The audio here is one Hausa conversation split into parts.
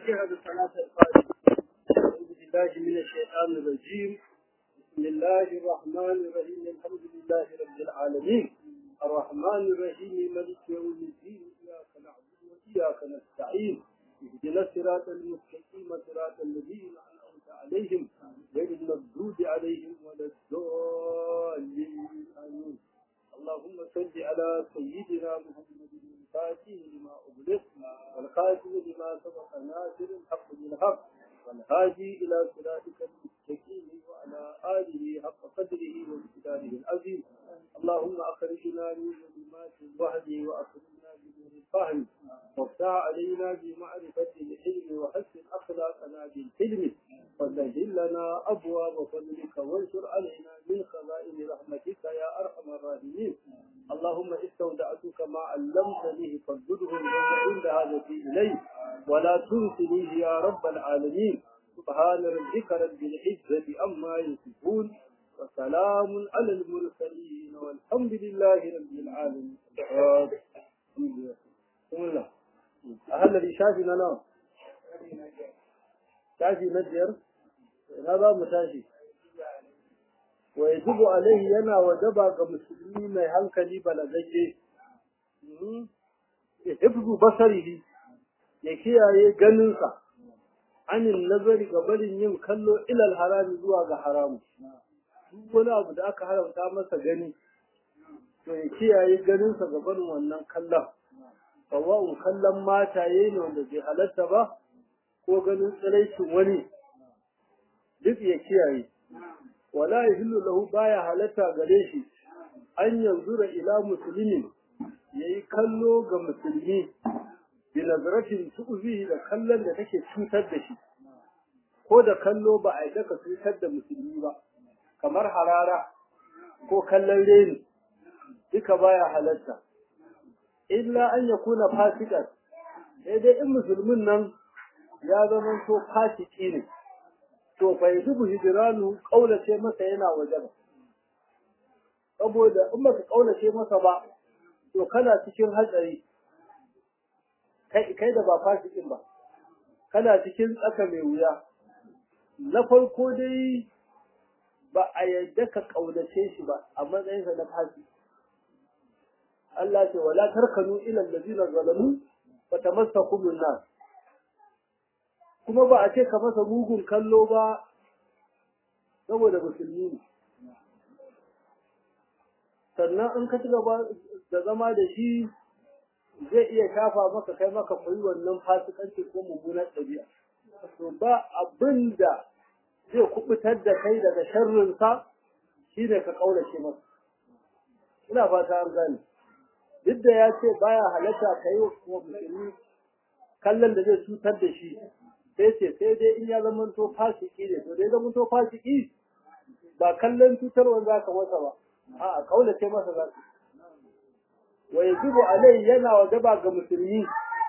الفاتحة بصلاة الفاتحة أعوذ بالله من الشيطان الرجيم بسم الله الرحمن الرحيم الحمد لله رب العالمين الرحمن الرحيم ملك يوم الدين إياك نعبد وإياك نستعين اهدنا الصراط المستقيم صراط الذين أنعمت عليهم غير المغضوب عليهم ولا الضالين آمين اللهم صل على سيدنا محمد الفاتح لما أغلق والخاتم لما سبق ناصر الحق بالحق والهادي إلى صراطك المستقيم وعلى آله حق قدره وامتداده العظيم اللهم أخرجنا من ظلمات الوهد وأخرجنا بنور الفهم وافتح علينا بمعرفة العلم وحسن أخلاقنا بالحلم وسهل لنا أبواب فضلك وانشر علينا من خزائن رحمتك يا أرحم الراحمين اللهم استودعتك ما علمتني فردده عند هذا إليه ولا تنسنيه يا رب العالمين سبحان ربك رب العزة أما يصفون وسلام على المرسلين والحمد لله رب العالمين بسم الله أهل اللي شافي لنا شافي نجر هذا متاشي ويجب عليه ينا وجب كمسلمين ما hankali balagagge hifzu basarihi ya kiyaye ganinsa anin nazari ga barin yin kallo ilal harami zuwa ga haramu duk wani abu da aka haramta masa gani to ya kiyaye ganinsa ga barin wannan kallon sawa'un kallon mataye ne wanda bai halatta ba ko ganin tsiraicin wani duk ya kiyaye wala yahillu lahu baya halatta gare shi an yanzura ila muslimin yayi kallo ga musulmi bi nazaratin tu'zihi da kallon da take cutar da shi ko da kallo ba a yi daka cutar da musulmi ba kamar harara ko kallon reni duka baya halatta illa an yakuna fasikan sai dai in musulmin nan ya zama to fasiki ne to fa yajibu hijranu kaulace masa yana waje ba saboda in baka kaulace masa ba to kana cikin hatsari kai kai da ba fasikin ba kana cikin tsaka mai wuya na farko dai ba a yadda ka kaunace shi ba a matsayinsa na fasi Allah ce wala tarkanu ila allazina zalamu fa tamassakum an kuma ba a ce ka masa mugun kallo ba saboda musulmi ne sannan in ka ci gaba da zama da shi zai iya shafa maka kai maka koyi wannan fasikanci ko mummunar ɗabi'a to ba abin da zai kubutar da kai daga sharrinsa shi ne ka ƙaurace masa ina fata an gane duk da ya ce baya halatta ka yi wa musulmi kallon da zai cutar da shi sai ce sai dai in ya zama to fasiki ne to dai zama to fasiki ba kallon cutarwa za ka masa ba a'a kaulace masa za ka wa yajibu alai yana wajaba ga musulmi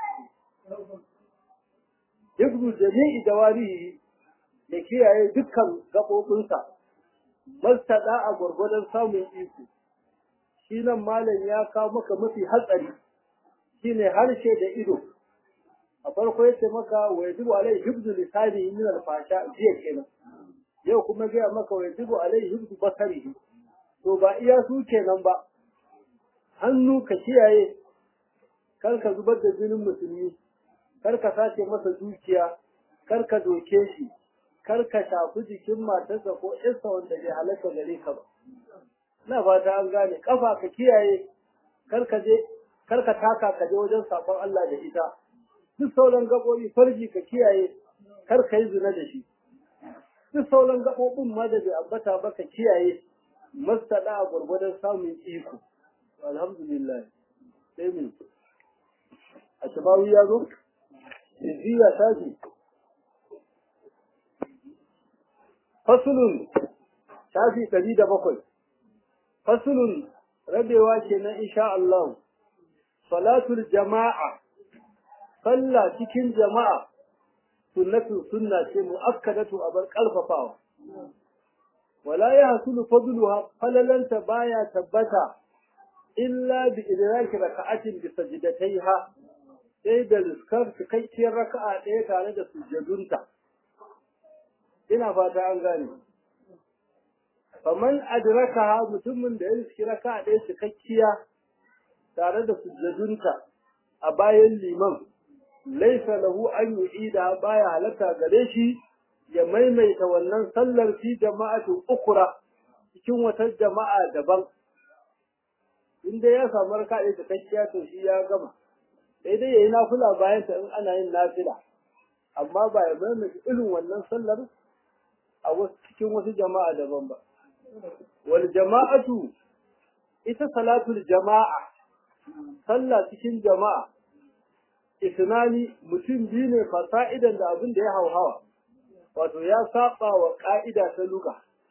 hifzu jami'i dawarihi ya kiyaye dukkan gaɓoɓinsa mastada a gwargwadon samun iko shi nan malam ya kawo maka mafi hatsari shine harshe da ido a farko yace maka wa yajibu alai hifzu lisani min al-fasha jiya kenan yau kuma ga maka wa yajibu alai hifzu basarihi to ba iya su kenan ba hannu ka kiyaye kar ka zubar da jinin musulmi kar ka sace masa dukiya kar ka doke shi kar ka shafi jikin matarsa ko ƴarsa wanda bai halatta gare ka ba ina fata an gane kafa ka kiyaye kar ka je kar ka taka ka je wajen sakon Allah da ita duk sauran gaɓoɓi farji ka kiyaye kar ka yi zina da shi duk sauran gaɓoɓin ma da bai ambata ba ka kiyaye mastada a gwargwadon samun iko alhamdulillah sai min a shabawi ya zo iziya tashi fasulun tafi ɗari da bakwai fasulun rabewa ke na insha Allah salatul jama'a sallah cikin jama'a sunnatu sunna ce mu'akkadatu abar kalfafawa wala ya hasulu fadluha falalanta baya tabbata illa bi idraki raka'atin bi sajdataiha sai da riskar cikakkiyar raka'a ɗaya tare da sujjadunta ina fata an gane faman adraka mutumin da ya riski raka'a ɗaya cikakkiya tare da sujjadunta a bayan liman laisa lahu an yu'ida baya halatta gare shi ya maimaita wannan sallar fi jama'atin ukura cikin wata jama'a daban inda ya samu raka ɗaya cikakkiya to shi ya gama sai dai yayi nafila bayan ta in ana yin nafila amma ba ya maimaita irin wannan sallar a wasu cikin wasu jama'a daban ba wal jama'atu ita salatul jama'a sallah cikin jama'a isnani mutum biyu ne fasa'idan da abin da ya hauhawa wato ya saba wa ka'ida ta luga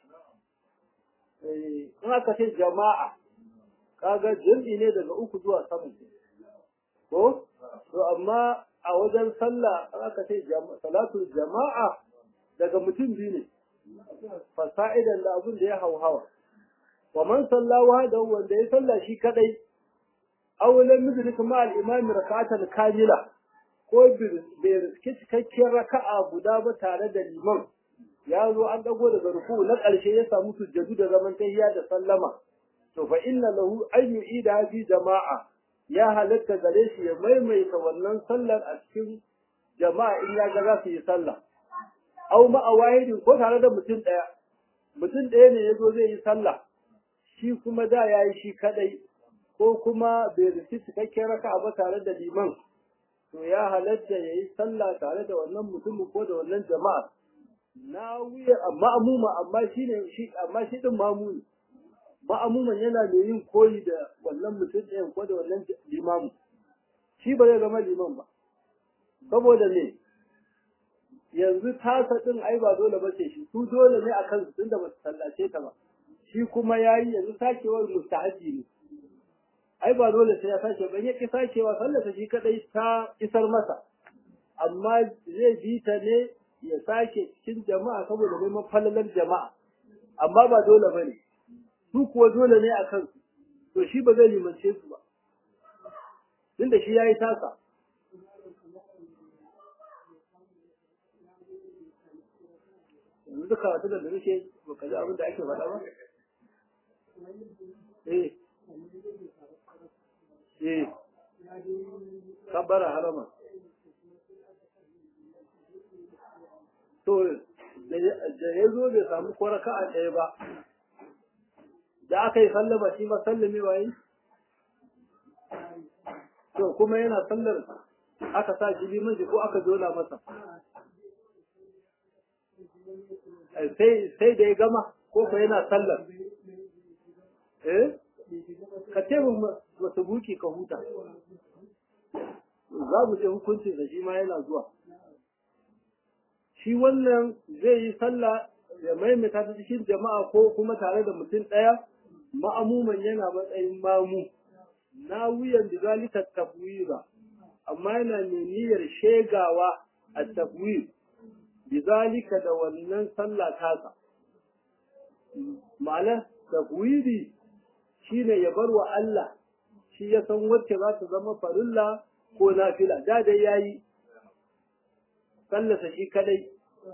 in aka ce jama'a kaga jam'i ne daga uku zuwa sama ko to amma a wajen sallah in aka ce salatul jama'a daga mutum biyu ne fasa'idan da abin da ya hauhawa wa man sallawa da wanda ya salla shi kadai awalan mudrik ma al-imam rak'atan kamila ko bai riske cikakkiyar raka'a guda ba tare da liman ya zo an dago daga ruku na ƙarshe ya samu sujjadu da zaman tahiyya da sallama to fa inna lahu an yu'ida fi jama'a ya halatta gare shi ya maimaita wannan sallar a cikin jama'a in ya ga za su yi sallah aw ma awahidin ko tare da mutum ɗaya mutum ɗaya ne ya zo zai yi sallah shi kuma da ya yi shi kadai ko kuma bai riski cikakken raka'a ba tare da liman to ya halatta ya yi sallah tare da wannan mutumin ko da wannan jama'a na wuya ma'amuma amma shi ne shi amma shi din mamuni ma'amuman yana da yin koyi da wannan mutum ɗayan ko da wannan limamu shi ba zai zama liman ba saboda me yanzu tasa din ai ba dole ba ce shi su dole ne akan su tunda ba su sallace ta ba shi kuma yayi yanzu sakewar mustahabi ne ai ba dole sai ya sake ba ya ki sakewa sallata shi kadai ta isar masa amma zai bi ta ne ya sake cikin jama'a saboda neman falalar jama'a amma ba dole bane su kuwa dole ne akan su to shi ba zai limance su ba tunda shi yayi tasa yanzu duka wata da muke ba ka ji abin da ake faɗa ba eh eh kabbara harama to da ya zo bai samu kwaraka a ɗaya ba da aka yi sallama shi ma sallame waye to kuma yana sallar aka sa shi limanci ko aka zola masa sai da ya gama ko ko yana sallar eh ka ce mu wasu buki ka huta za mu ce hukuncin da shi ma yana zuwa shi wannan zai yi sallah ya maimaita ta cikin jama'a ko kuma tare da mutum ɗaya ma'amuman yana matsayin mamu na wuyan da zalika tafwira amma yana mai niyyar shegawa a tafwir bizalika da wannan sallah tasa ma'ana tafwiri shine ya bar wa Allah shi ya san wacce za ta zama farilla ko nafila da dai yayi sallasa shi kadai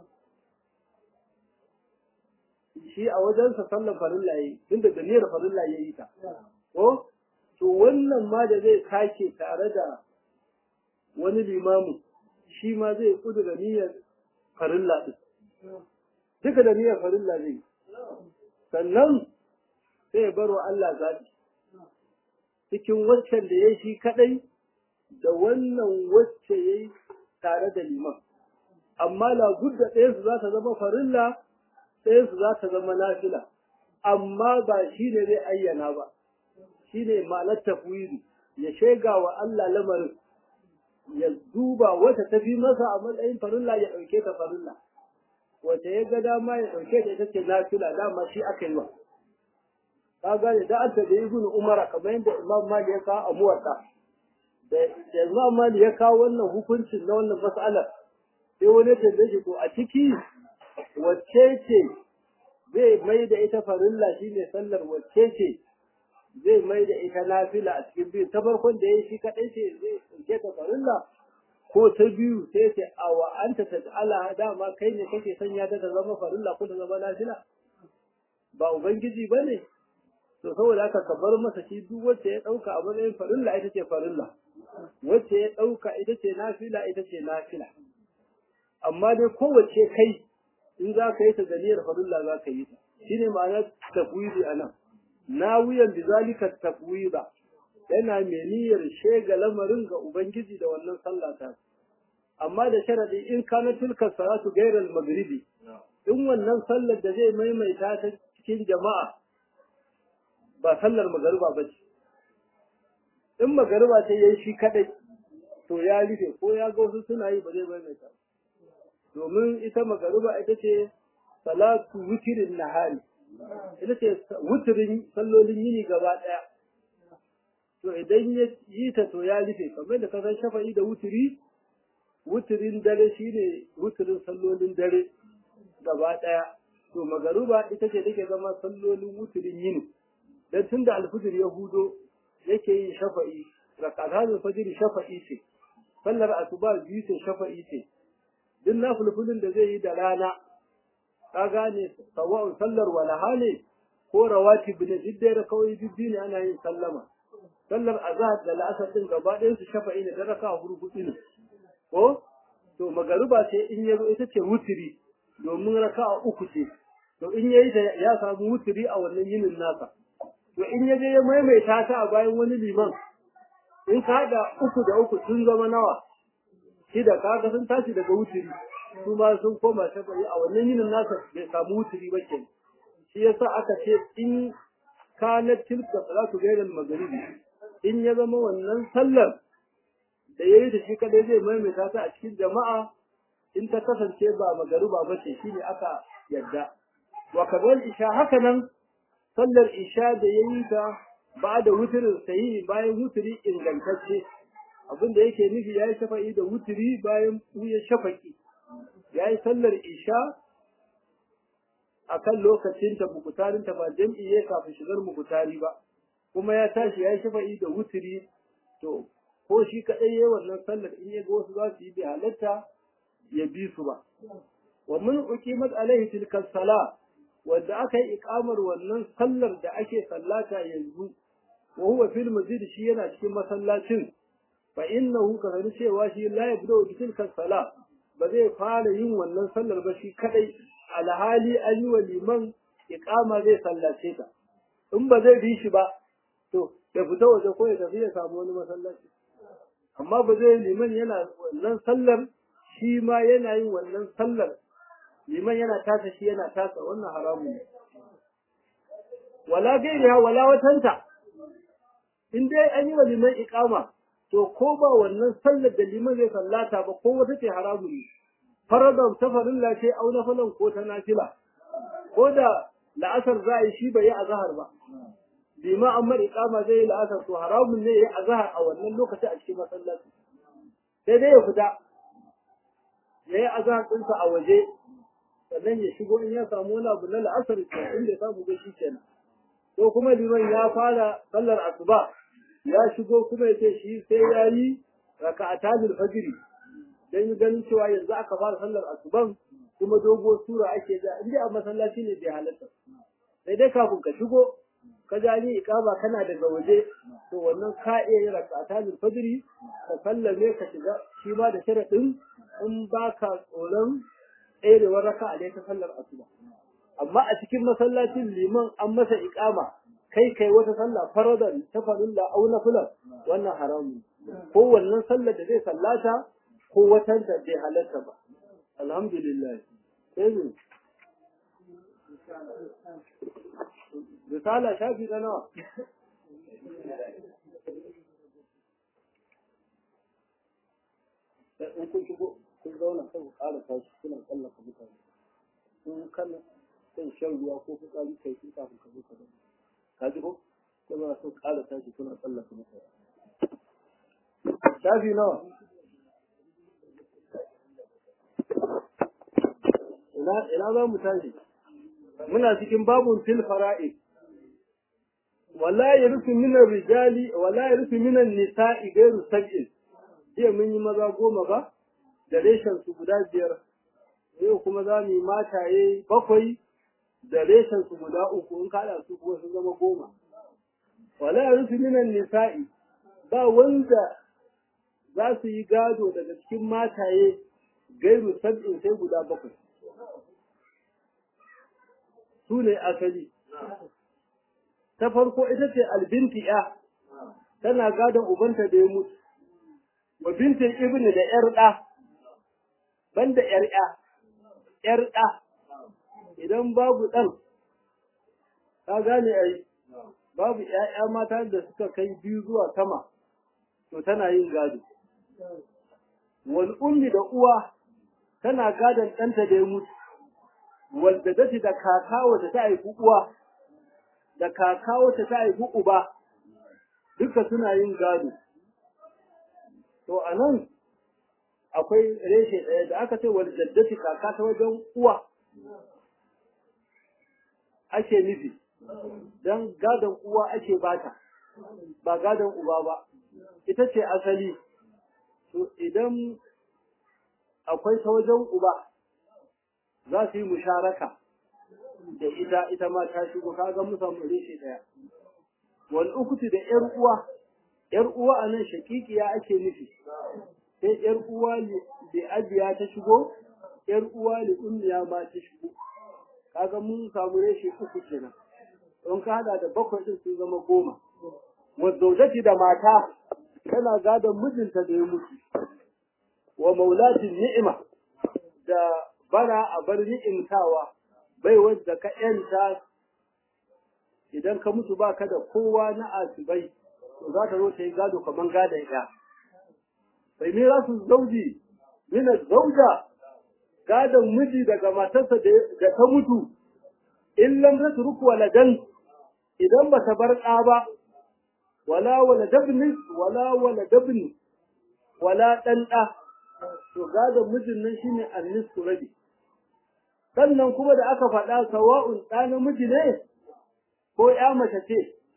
shi a wajensa sallan farilla yayi tunda da niyyar farilla yayi ta ko to wannan ma da zai sake tare da wani limamu shi ma zai kudu da niyyar farilla din duka da niyyar farilla zai sannan sai bar wa Allah zaɓi cikin waccan da ya shi kaɗai da wannan wacce ya yi tare da liman amma labudda ɗayansu za ta zama farilla ɗayansu za ta zama nafila amma ba shi ne zai ayyana ba shi ne ma'anar tafwiri ya shega wa Allah lamarin ya duba wata ta fi masa a matsayin farilla ya ɗauke ta farilla wata ya ga dama ya ɗauke ta ita ce nafila dama shi aka yi wa ka gane da aka da ibnu umar kamar yadda imam mali ya kawo a muwatta da imam mali ya kawo wannan hukuncin na wannan mas'alar sai wani tambaye shi to a ciki wacce ce zai mai da ita farilla shine sallar wacce ce zai mai da ita nafila a cikin biyu ta farkon da ya shi kaɗai ce zai ɗauke ta farilla ko ta biyu sai ce a wa anta ta ala dama kai ne kake sanya ta ta zama farilla ko ta zama nafila ba ubangiji ba ne to saboda haka ka bar masa shi duk wacce ya ɗauka a matsayin farilla ita ce farilla wacce ya ɗauka ita ce nafila ita ce nafila amma dai kowace kai in za ka yi ta zaniyar farilla za ka yi ta shine ma'anar tafwidi a nan nawiyan bizalika tafwida yana mai niyyar shega lamarin ga ubangiji da wannan sallah ta amma da sharadi in kana tilka salatu gairal maghribi in wannan sallar da zai maimaita ta cikin jama'a ba sallar magariba ba ce in magariba ce yayi shi kadai to ya rufe ko ya ga wasu suna yi ba zai maimaita domin ita magariba ita ce salatu wutirin nahari ita ce wutirin sallolin yini gaba daya to idan ya yi ta to ya rufe kamar da kasan shafa'i da wutiri wutirin dare shine wutirin sallolin dare gaba daya to magaruba ita ce take zama sallolin wutirin yini dan tunda alfujir ya hudo yake yin shafa'i rakatan fajr shafa'i ce sallar asuba biyu ce shafa'i ce duk nafilfilin da zai yi da rana ka gane sawa'un sallar walaha ne ko rawatib ne duk da kawai bibbi ne ana yin sallama sallar azhar da la'asar din gaba ɗayan su shafa'i ne da raka hurhuɗu ne ko to magariba ce in ya zo ita ce wutiri domin raka uku ce to in yayi da ya samu wutiri a wannan yinin nasa to in ya je ya maimaita ta a bayan wani liman in ka haɗa uku da uku sun zama nawa shida kaga sun tashi daga wutiri su ma sun koma shafa'i a wannan yinin nasa bai samu wutiri ba kenan shi yasa aka ce in kanat tilka salatu gairal maghribi in ya zama wannan sallar da yayi da shi kadai zai maimaita ta a cikin jama'a in ta kasance ba magariba ba ce shine aka yadda wa kadal isha haka nan sallar isha da yayi ta ba da wutirin sahihi bayan wutiri ingantacce abin da yake nufi yayi shafa'i da wutiri bayan ya shafaki yayi sallar isha akan lokacin ta mukutarin ta ba jam'i ya kafin shigar mukutari ba kuma ya tashi ya shafa'i da wutiri to ko shi kadai yayi wannan sallar in ya ga wasu za su yi bi halatta ya bi su ba wa mun uqimat alaihi tilka sala wanda aka yi ikamar wannan sallar da ake sallata yanzu wa huwa fil masjid shi yana cikin masallacin fa innahu ka sani cewa shi la yabda bi tilka sala ba zai fara yin wannan sallar ba shi kadai alhali an yi wa liman iqama zai sallace ta in ba zai bi shi ba to ya fita waje ko ya tafi ya samu wani masallaci amma ba zai liman yana wannan sallar shi ma yana yin wannan sallar liman yana tasa shi yana tasa wannan haramun ne wala gairiha wala watanta in dai an yi wa liman iqama to ko ba wannan sallar da liman zai sallata ba ko wata ce haramun ne faradan ta farilla ce au na falan ko ta nafila ko da la'asar za a yi shi bai yi azhar ba lima an mara iqama zai yi la'asar to haramun ne ya azhar a wannan lokaci a cikin masallaci sai dai ya fita ya yi azhar ɗinsa a waje sannan ya shigo in ya samu wani abu na la'asar in da samu ga shi kenan ko kuma liman ya fara sallar asuba ya shigo kuma ya ce shi sai ya yi raka'atanil fajri dan yi ganin cewa yanzu aka fara sallar asuban kuma dogo sura ake da inda a masallaci ne bai halatta sai dai kafin ka shigo ka ja ni ikama kana daga waje to wannan ka iya yin rak'atan fajri ka sallame ka shiga shi ma da sharadin in baka tsoron tsayewar raka'a ne ta sallar asuba amma a cikin masallacin liman an masa ikama kai kai wata sallah faradan ta farilla au nafilan wannan haramun ko wannan sallar da zai sallata ko watan da bai halatta ba alhamdulillah sai ne risala shafi na nawa in kun shigo kun zauna kan ƙara tashi kuna tsallaka mutane in kana kan shan ruwa ko fitsari kai sun kafin ka zo ka zama ka ji ko kuma sun ƙara tashi kuna tsallaka mutane shafi nawa ina za mu tashi muna cikin babun fil fara'i wala yarisu min rijali wala yarisu min nisa'i gairu sab'in jiya mun yi maza goma ba da reshen su guda biyar yau kuma za mu yi mataye bakwai da reshen su guda uku in kada su kuma sun zama goma wala yarisu min nisa'i ba wanda za su yi gado daga cikin mataye gairu sab'in sai guda bakwai su ne asali ta farko ita ce albinti ya tana gadon ubanta da ya mutu wa bintin ibni da yar ɗa banda yar ya yar ɗa idan babu ɗan ka gane ai babu ƴaƴa mata da suka kai biyu zuwa sama to tana yin gado wal ummi da uwa tana gadon ɗanta da ya mutu wal da da kaka wata ta haifi uwa da kaka wata ta haifi uba duka suna yin gado to a nan akwai reshe ɗaya da aka ce wal jaddati kaka ta wajen uwa ake nufi don gadon uwa ake bata ba gadon uba ba ita ce asali to idan akwai ta wajen uba za su yi musharaka da ita ita ma ta shigo kaga mu samu reshe daya wal ukuti da yar uwa yar uwa anan shakikiya ake nufi sai yar uwa da abiya ta shigo yar uwa da ummiya ma ta shigo kaga mun samu reshe uku kenan don ka hada da bakwai din sun zama goma wa zaujati da mata tana gadon mijinta da ya mutu wa maulatin ni'ima da bara a bar ni'imtawa bai wadda ka ‘yanta idan ka mutu ba ka da kowa na asibai, to za ta zo ta yi gado kamar gadon ya. Bai mira su zauji, mina zauja, gadon miji daga matarsa da ta mutu, in lam ta ruku waladan idan ba ta bar ɗa ba, wala wala dabni, wala wala dabni, wala ɗan ɗa, to gadon mijin nan shine annis rabi. sannan kuma da aka faɗa sawa'un ɗa namiji ne ko ya mace ce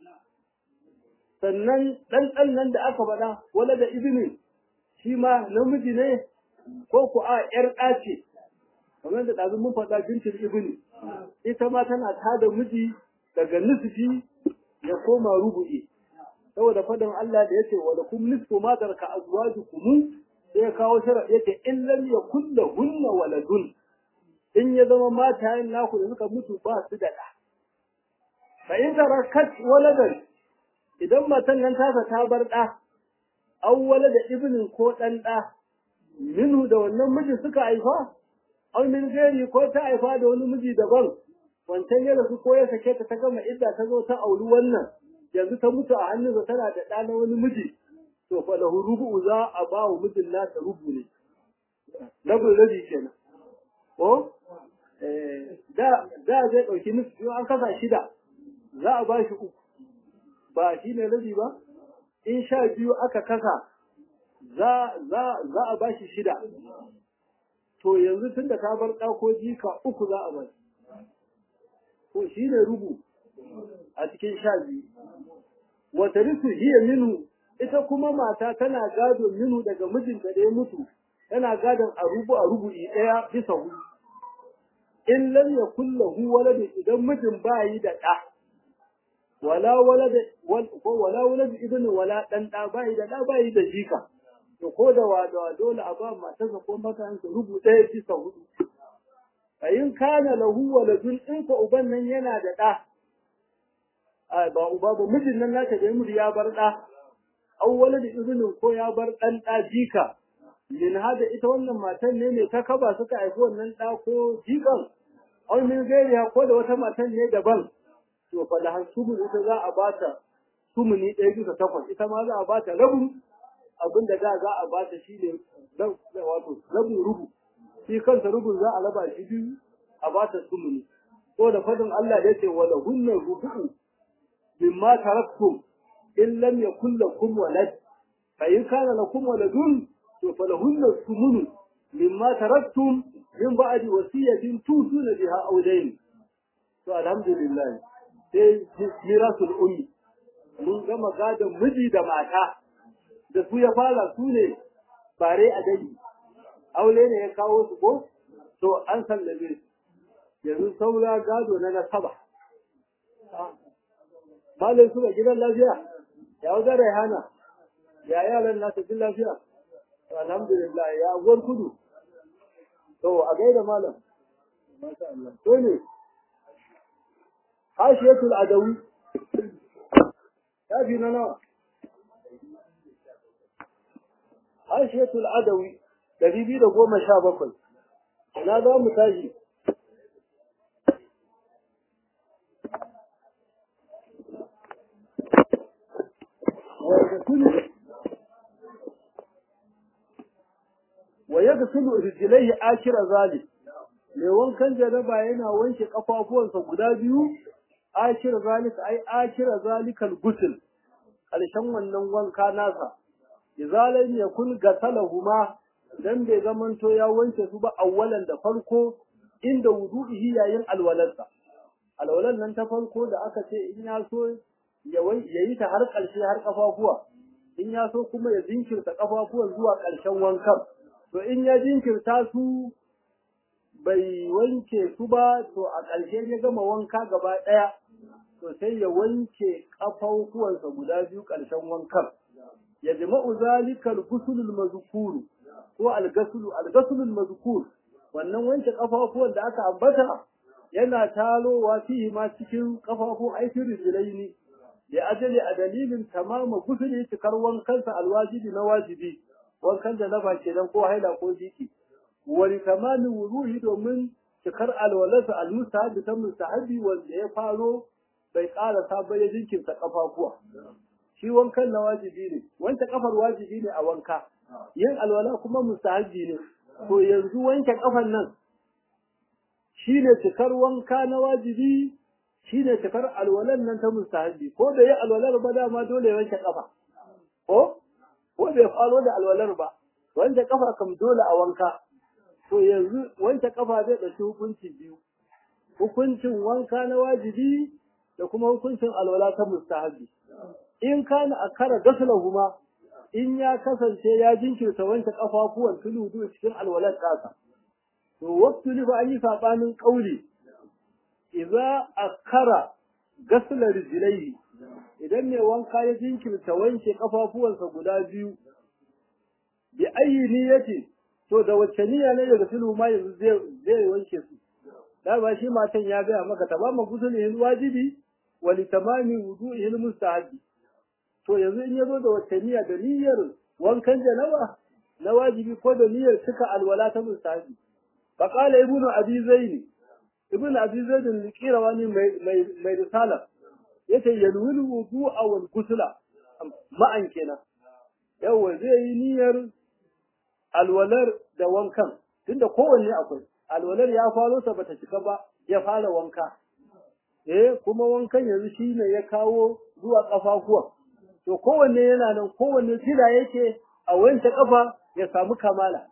sannan ɗan ɗan nan da aka faɗa wala da ibini shi ma namiji ne ko ku a ƴar ɗa ce kamar da ɗazu mun faɗa bintin ibini ita ma tana tada miji daga nisfi ya koma rubu'i saboda faɗin Allah da yace wa lakum nisfu ma taraka azwajukum sai ya kawo sharaɗi yace in lam yakul lahunna waladun in ya zama matayen naku da suka mutu ba su da ɗa. Fa in tarakat waladan idan matan nan tasa ta bar ɗa, an wala da ibnin ko ɗan ɗa, minhu da wannan miji suka haifa, an min gari ko ta haifa da wani miji daban, wancan ya rasu ko ya sake ta ta gama idda ta zo ta auri wannan, yanzu ta mutu a hannunsa tana da ɗa na wani miji, to fa lahu rubu'u za a ba wa mijin nasa rubu ne. Rabin rabi kenan. Ko? da zai ɗauki nufi an kasa shida za a ba shi uku ba shi ne rabi ba in sha biyu aka kasa za a ba shi shida to yanzu tun da ta bar ɗako jika uku za a ba shi to shi ne rubu a cikin sha biyu wata risu hiya minu ita kuma mata tana gado minu daga mijinta da ya mutu tana gadon a rubu a rubu'i ɗaya bisa hudu in lam yakul lahu walad idan mijin ba yi da ɗa wala walad wala walad ibn wala dan ɗa ba yi da ɗa ba yi da jika to ko da wada dole a ba matarsa ko matansa rubu ɗaya bisa hudu in kana lahu waladun in ko uban nan yana da ɗa a ba uba ba mijin nan naka da mutu ya bar ɗa aw walad ibn ko ya bar ɗan ɗa jika min hada ita wannan matan ne mai ta kaba suka haifi wannan ɗa ko jikan aw min gairiya ko da wata matan ne daban to fa da hasumun ita za a bata sumuni ɗaya bisa takwas ita ma za a bata rabin abin da za a bata shi ne wato rabin rubu shi kansa rubun za a raba shi biyu a bata sumuni ko da fadin Allah da yake wala hunna rubu mimma taraktum in lam yakul lakum walad fa in kana lakum waladun to falahunna sumunu mimma taraktum min ba'di wasiyatin tusuna biha aw dayn to alhamdulillah sai mirasul ummi mun gama gadon miji da mata da su ya fara su ne bare a dai aure ne ya kawo su ko to an sallabe yanzu saura gado na nasaba malai su ga gidan lafiya ya wajen raihana ya yaran nasu jin lafiya alhamdulillah ya agwar kudu to a gaida malam to ne hashiyatul adawi ya fi na nawa hashiyatul adawi ɗari biyu da goma sha bakwai na za mu tashi wa ya ga sulu rijilai akira zali mai wankan jaraba yana wanke kafafuwansa guda biyu akira zalika ai akira zalikal gusul ƙarshen wannan wanka nasa izalan ya kun gasalahuma dan bai zamanto ya wanke su ba awwalan da farko inda wudu'ihi yayin alwalarsa alwalan nan ta farko da aka ce in ya so ya yi ta har ƙarshe har kafafuwa in ya so kuma ya jinkirta kafafuwan zuwa ƙarshen wankan to in ya jinkirta su bai wanke su ba to a ƙarshe ya gama wanka gaba ɗaya to sai ya wanke kafafuwansa guda biyu ƙarshen wankan ya jama'u zalikal gusulul mazkuru ko algasulu algasulul mazkur wannan wanke kafafuwan da aka ambata yana talowa fihi ma cikin kafafun aikin rijlaini da ajali a dalilin tamama gusuli cikar wankansa alwajibi na wajibi wankan da na ba kenan ko haila ko jiki wani tamamin wuruhi domin cikar alwalarsa almustahabi ta mustahabi wanda ya faro bai ƙara sabon ya jinkirta kafafuwa shi wankan na wajibi ne wanke kafar wajibi ne a wanka yin alwala kuma mustahabi ne to yanzu wanke kafan nan shine cikar wanka na wajibi shine cikar alwalan nan ta mustahabi ko da yi alwalar ba dama dole ya wanke kafa ko ko bai faro da alwalar ba wanke kafa kam dole a wanka to yanzu wanke kafa zai ɗauki hukunci biyu hukuncin wanka na wajibi da kuma hukuncin alwala ta mustahabi in kana akara gaslahuma in ya kasance ya jinkirta wanke kafafuwan tuludu cikin alwalar tasa to waqtu li ba yi sabanin kauli idza akara gasla rijlaihi idan mai wanka ya jinkirta wanke kafafuwansa guda biyu bi ayi niyyati to da wacce niyya ne daga sulhu ma yanzu zai zai wanke su da ba shi matan ya gaya maka tamama gusulihil wajibi wa li tamami wudu'ihil mustahabi to yanzu in yazo da wacce niyya da niyyar wankan janaba na wajibi ko da niyyar cika alwala ta mustahabi fa qala ibnu abi zaid ibnu abi zaid al-qirawani mai mai risala yace yalwil wudu'a wal ghusla ma'an kenan yawa zai yi niyyar alwalar da wankan tunda kowanne akwai alwalar ya faro ta bata cika ba ya fara wanka eh kuma wankan yanzu shine ya kawo zuwa kafafuwa to kowanne yana nan kowanne tira yake a wanke kafa ya samu kamala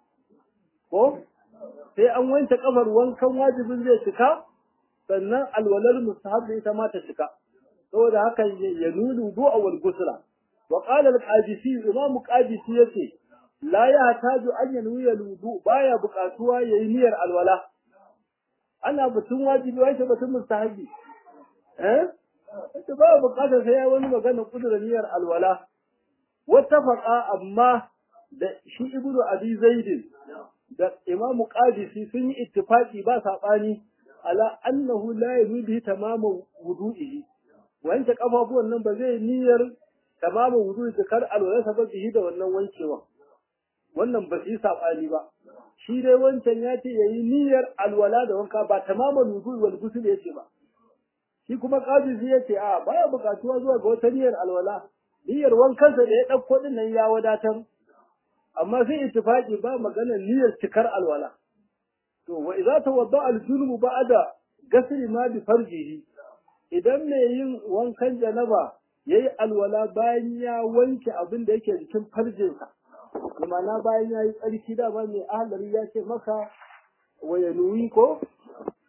ko sai an wanke kafar wankan wajibin zai cika sannan alwalar mustahab ita ma ta cika saboda haka ya nunu du'a wal gusla wa qala al-qadisi imam qadisi yace la ya taju an yanwi al-wudu baya buƙatuwa yayi niyyar alwala ana batun wajibi wai batun mustahabi eh ita ba buƙatar sai ya wani magana kudurar niyyar alwala wattafaqa amma da shi ibnu abi zaid da imam qadisi sun yi ittifaqi ba sabani ala annahu la yubi tamamu wudu'ihi wanke kafafuwan nan ba zai niyyar tamamu wudu'i da kar alwala sabab bihi da wannan wankewa wannan ba shi sabani ba shi dai wancan ya ce yayi niyyar alwala da wanka ba tamamu wudu'i wal ghusl yace ba shi kuma qadisi yace a baya bukatuwa zuwa ga wata niyyar alwala niyyar wankansa da ya dauko din nan ya wadatar amma sai ittifaqi ba maganar niyyar cikar alwala to wa idza tawadda al-junub ba'da gasri ma bi farjihi idan mai yin wankan janaba yayi alwala bayan ya wanke abin da yake jikin farjinsa na bayan ya yi tsarki da ba mai ahalari ya ce maka wayanuyi ko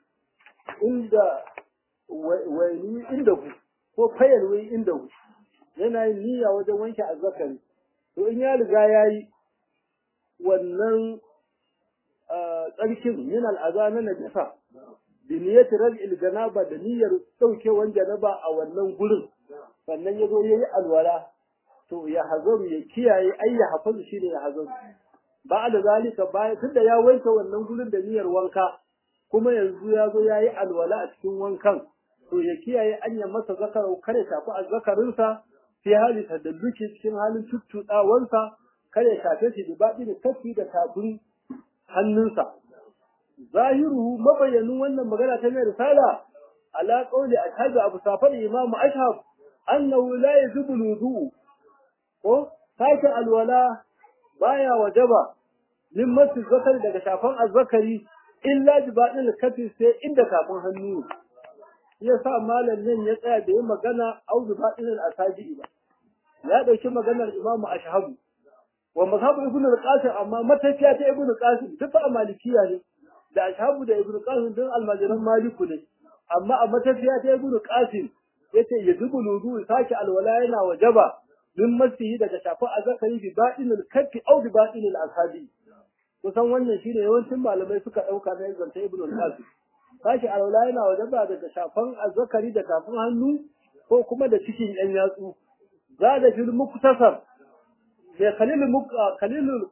inda wayanuyi inda ku ko fayarwai inda ku yana yin niyya wajen wanke azzakari to in ya riga ya yi wannan tsarkin min al'aza na najasa bi niyyati raj'il janaba da niyyar daukewan janaba a wannan gurin sannan ya zo ya yi alwala to ya hazaru ya kiyaye ai ya hafazu shine ya hazaru ba da zalika bayan tunda ya wanke wannan gurin da niyyar wanka kuma yanzu ya zo ya yi alwala a cikin wankan to ya kiyaye anya masa zakarau kare shafi azzakarinsa fi hali tadalluki cikin halin tuttuɗawansa kare shafe shi da baɗi da kafi da tafin hannunsa zahiruhu mabayyanin wannan magana ta mai risala ala qawli ashhadu abu safar imam ashhab annahu la yajibu wudu ko sake alwala baya wajaba min masu zakari daga shafan azzakari illa bi baɗin kafi sai inda kafin hannu ya sa malam nan ya tsaya da yin magana au bi baɗin al-asabi ba ya ɗauki maganar imamu ashhabu wa mazhabu ibnu al-qasim amma matafiya ta ibnu qasim duk a malikiya ne da ashabu da ibnu qasim din almajiran maliku ne amma a matafiya ta ibnu qasim yace yajibu wudu saki alwala yana wajaba min masihi daga shafa azakari bi baɗinil kafi au bi baɗinil ashabi kusan wannan shine yawancin malamai suka ɗauka na zanta ibnu qasim saki alwala yana wajaba daga shafan azzakari da kafin hannu ko kuma da cikin yan yatsu zada fil muktasar mai khalilul khalilul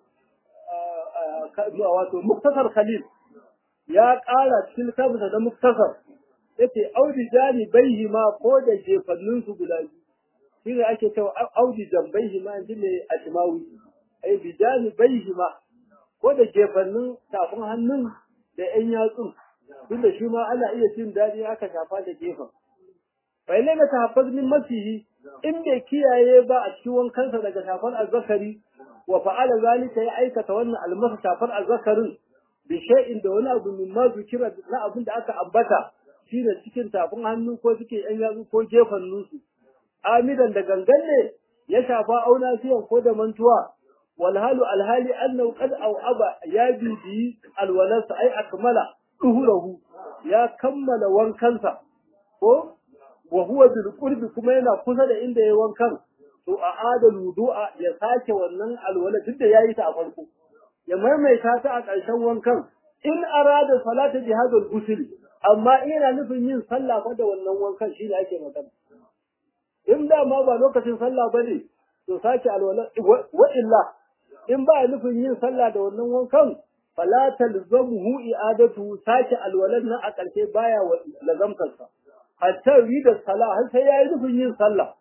wato muktasar khalil ya ƙara cikin littafinsa da muktasar yace audi jani baihi ma ko da jefannin su guda biyu shine ake cewa audi jambaihi ma inji ne a shimawi ai bijani baihi ma ko da jefannin tafin hannun da yan yatsun tunda shi ma ana iya jin daɗi aka shafa da gefen fa ilai na tahaffaz min masihi in bai kiyaye ba a cikin wankansa daga shafar azzakari wa fa'ala zalika ya aikata wannan almasa shafar azzakarin bi shay'in da wani abu min ma zikira na abin da aka ambata shine cikin tafin hannu ko cikin yan yatsu ko gefen nusu amidan da gangan ne ya shafa auna siyan ko da mantuwa wal halu alhali annahu qad aw aba ya bibi alwalasa ay akmala duhurahu ya kammala wankansa ko wa huwa bil qurbi kuma yana kusa da inda yayi wankan to a adal wudu'a ya sake wannan alwala duk da yayi ta a farko ya maimaita ta a ƙarshen wankan in arada salata jihadul ghusl amma ina nufin yin sallah fa da wannan wankan shi ne ake magana in da ma ba lokacin sallah bane to sake alwala wa illa in ba nufin yin sallah da wannan wankan fala talzamuhu i'adatu sake alwalan nan a ƙarshe baya lazamtarsa hatta yi da sallah har sai yayi nufin yin sallah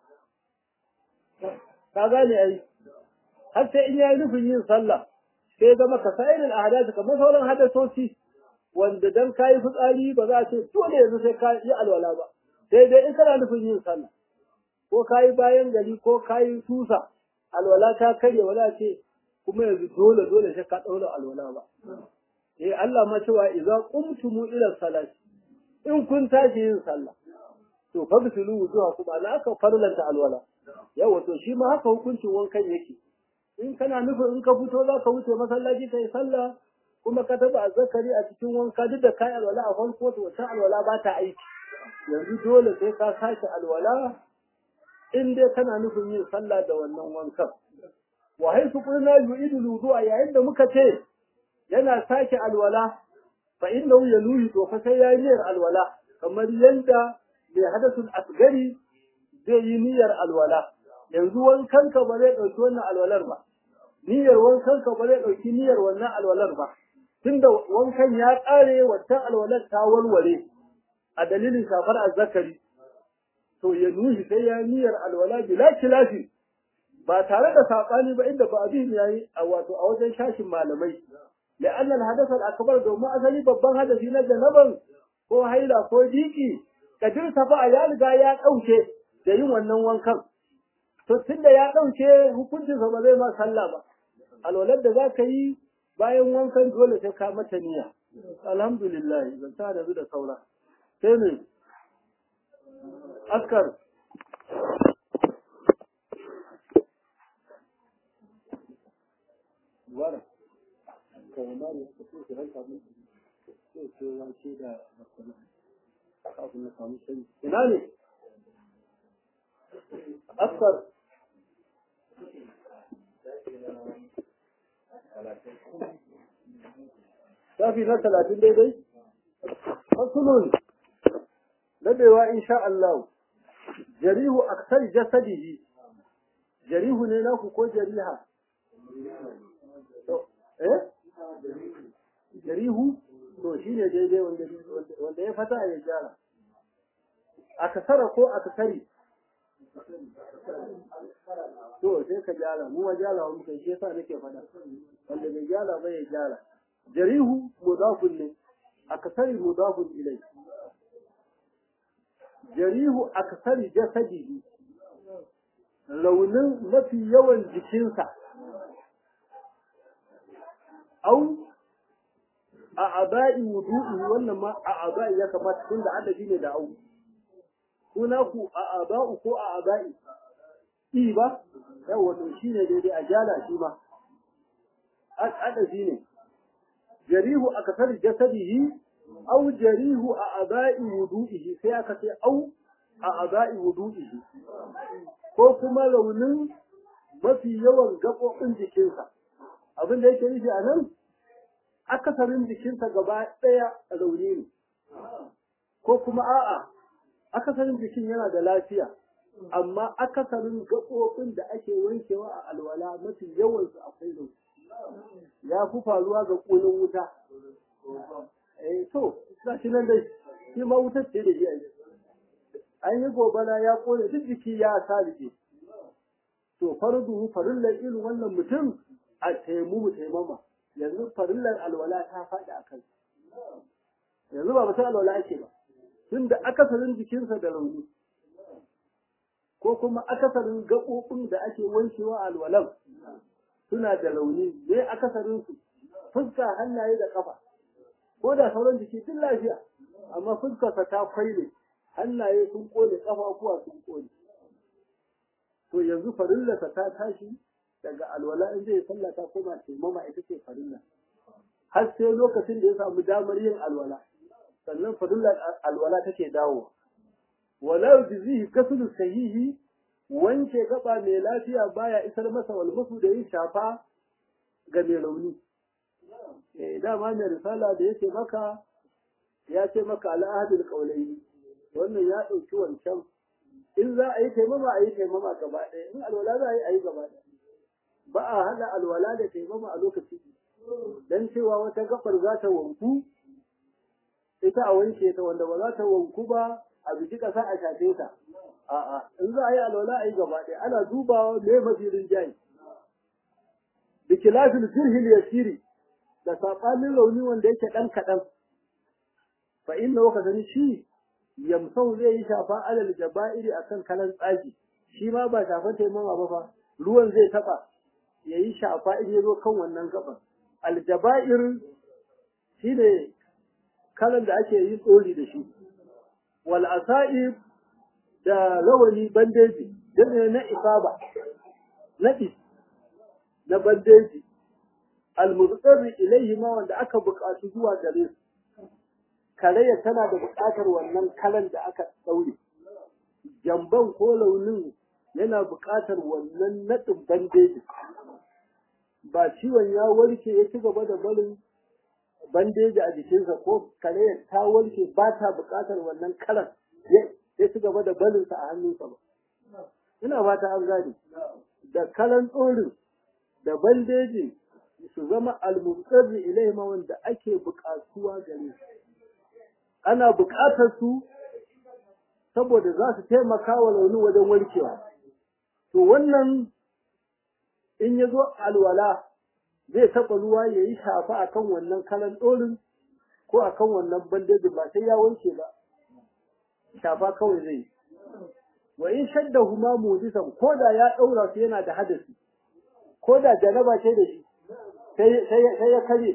ka gane ai har sai in yayi nufin yin sallah sai zama ka sa'irin ahadath kamar sauran hadasoci wanda dan kai fitsari ba za a ce dole yanzu sai ka yi alwala ba sai dai in kana nufin yin sallah ko kai bayan gari ko kai tusa alwala ta karye wala ce kuma yanzu dole dole sai ka daura alwala ba eh Allah ma cewa idza qumtum ila salati in kun tashi yin sallah to fa bisulu wujuhakum ana aka farlanta alwala yawa to shi ma haka hukuncin wankan yake in kana nufin in ka fito za ka wuce masallaci kai sallah kuma ka taba azzakari a cikin wanka duk da kai alwala a farko to wata alwala ba ta aiki yanzu dole sai ka sake alwala in dai kana nufin yin sallah da wannan wankan wa haifu qulna yu'idu wudu'a yayin da muka ce yana sake alwala fa innahu yaluhi to fa sai yayi niyyar alwala kamar yanda mai hadathul asgari zai yi niyyar alwala yanzu wankanka ba zai ɗauki wannan alwalar ba niyyar wankanka ba zai ɗauki niyyar wannan alwalar ba tunda wankan ya ƙare wata alwalar ta warware a dalilin shafar azzakari to ya nuhi sai ya niyyar alwala bila kilafi ba tare da saɓani ba inda ba abin ya yi a wato a wajen shashin malamai la'annan hadasar akbar domin asali babban hadasi na janaban ko haila ko diki kadir safa ya riga ya ɗauke da yin wannan wankan to tunda ya ɗauke hukuncinsa ba zai ma sallah ba alwalar da za ka yi bayan wankan dole sai ka mata niyya alhamdulillah zan ta da da saura sai ne askar wara kawai ma ne suka ce ranka mun sai ce wace da barkana kafin na samu sani ina ne askar shafi na talatin daidai fasulun dadewa insha Allah jarihu aksar jasadihi jarihu ne naku ko jariha eh jarihu to shine daidai wanda wanda ya fata ya gyara akasara ko akasari to sai ka gyara mu ma gyara mu kai shi yasa nake fada wanda bai gyara ba ya gyara jarihu mudafun ne akasari mudafun ilai jarihu akasari jasadihi launin mafi yawan jikinsa au a aba'i wudu'i wannan ma a aba'i ya kamata tunda adadi ne da au kuna ku a aba'u ko a aba'i i ba yawa to shine daidai a jala shi ma adadi ne jarihu akasar jasadihi au jarihu a aba'i wudu'ihi sai aka ce au a aba'i wudu'ihi ko kuma raunin mafi yawan gaɓoɓin jikinsa abin da yake nufi a nan akasarin jikinsa gaba ɗaya rauni ne ko kuma a'a akasarin jikin yana da lafiya amma akasarin gaɓoɓin da ake wankewa a alwala mafi yawansu akwai rauni ya fi faruwa ga ƙunin wuta eh to ga shi nan dai shi ma wutar ce da shi an yi gobara ya kone duk jiki ya sarike to fardu farillar irin wannan mutum a taimu taimama yanzu farillar alwala ta faɗi a kai yanzu ba mutum alwala ake ba tun da akasarin jikinsa da rauni ko kuma akasarin gaɓoɓin da ake wankewa alwalan suna da rauni ne akasarin su fuska hannaye da ƙafa ko da sauran jiki tun lafiya amma fuskarsa ta kwaile hannaye sun kone ƙafafuwa sun kone to yanzu farillarsa ta tashi daga alwala in zai sallah ta koma taimama ita ce farilla har sai lokacin da ya samu damar yin alwala sannan farillar alwala take dawo wala yujzihi kasulu sahihi wanke gaba mai lafiya baya isar masa walmusu da yin shafa ga mai rauni eh dama mai risala da yake maka ya ce maka al'adul qaulaini wannan ya dauki wancan in za a yi taimama a yi taimama gaba ɗaya in alwala za a yi a yi gaba ɗaya ba a hada alwala da taimama a lokaci dan cewa wata gafar za ta wanku ita a wanke ta wanda ba za ta wanku ba a biki ƙasa a shafe ta a'a in za a yi alwala a yi gaba ɗaya ana dubawa me mafi rinjaye bi kilafil jirhil yasiri da saɓanin rauni wanda yake ɗan kaɗan fa inna ka sani shi yamsau zai yi shafa alal jaba'iri akan kalan tsagi shi ma ba shafan taimama ba fa ruwan zai taɓa ya yi shafa in ya zo kan wannan gaban aljaba'ir shi ne kalan da ake yin tsori da shi wal asa'ib da rawani bandeji da na isaba naɗi na bandeji almuzqarri ilayhi ma wanda aka buƙatu zuwa gare su karaya tana da buƙatar wannan kalan da aka daure jamban ko launin yana buƙatar wannan naɗin bandeji ba ciwon ya warke ya ci gaba da barin bandeji a jikinsa ko karaya ta warke ba ta buƙatar wannan kalan ya ci gaba da barinsa a hannunsa ba ina fata an gane da kalan tsorin da bandejin su zama almubtsarri ilaima wanda ake buƙatuwa gare su ana buƙatar su saboda za su taimaka wa launi wajen warkewa to wannan in ya zo alwala zai taɓa ruwa ya yi shafa a kan wannan kalan ɗorin ko a kan wannan bandejin ba sai ya wanke ba shafa kawai zai yi wa in shadda huma mudisan ko da ya ɗaura su yana da hadasi ko da janaba ce da shi sai ya kare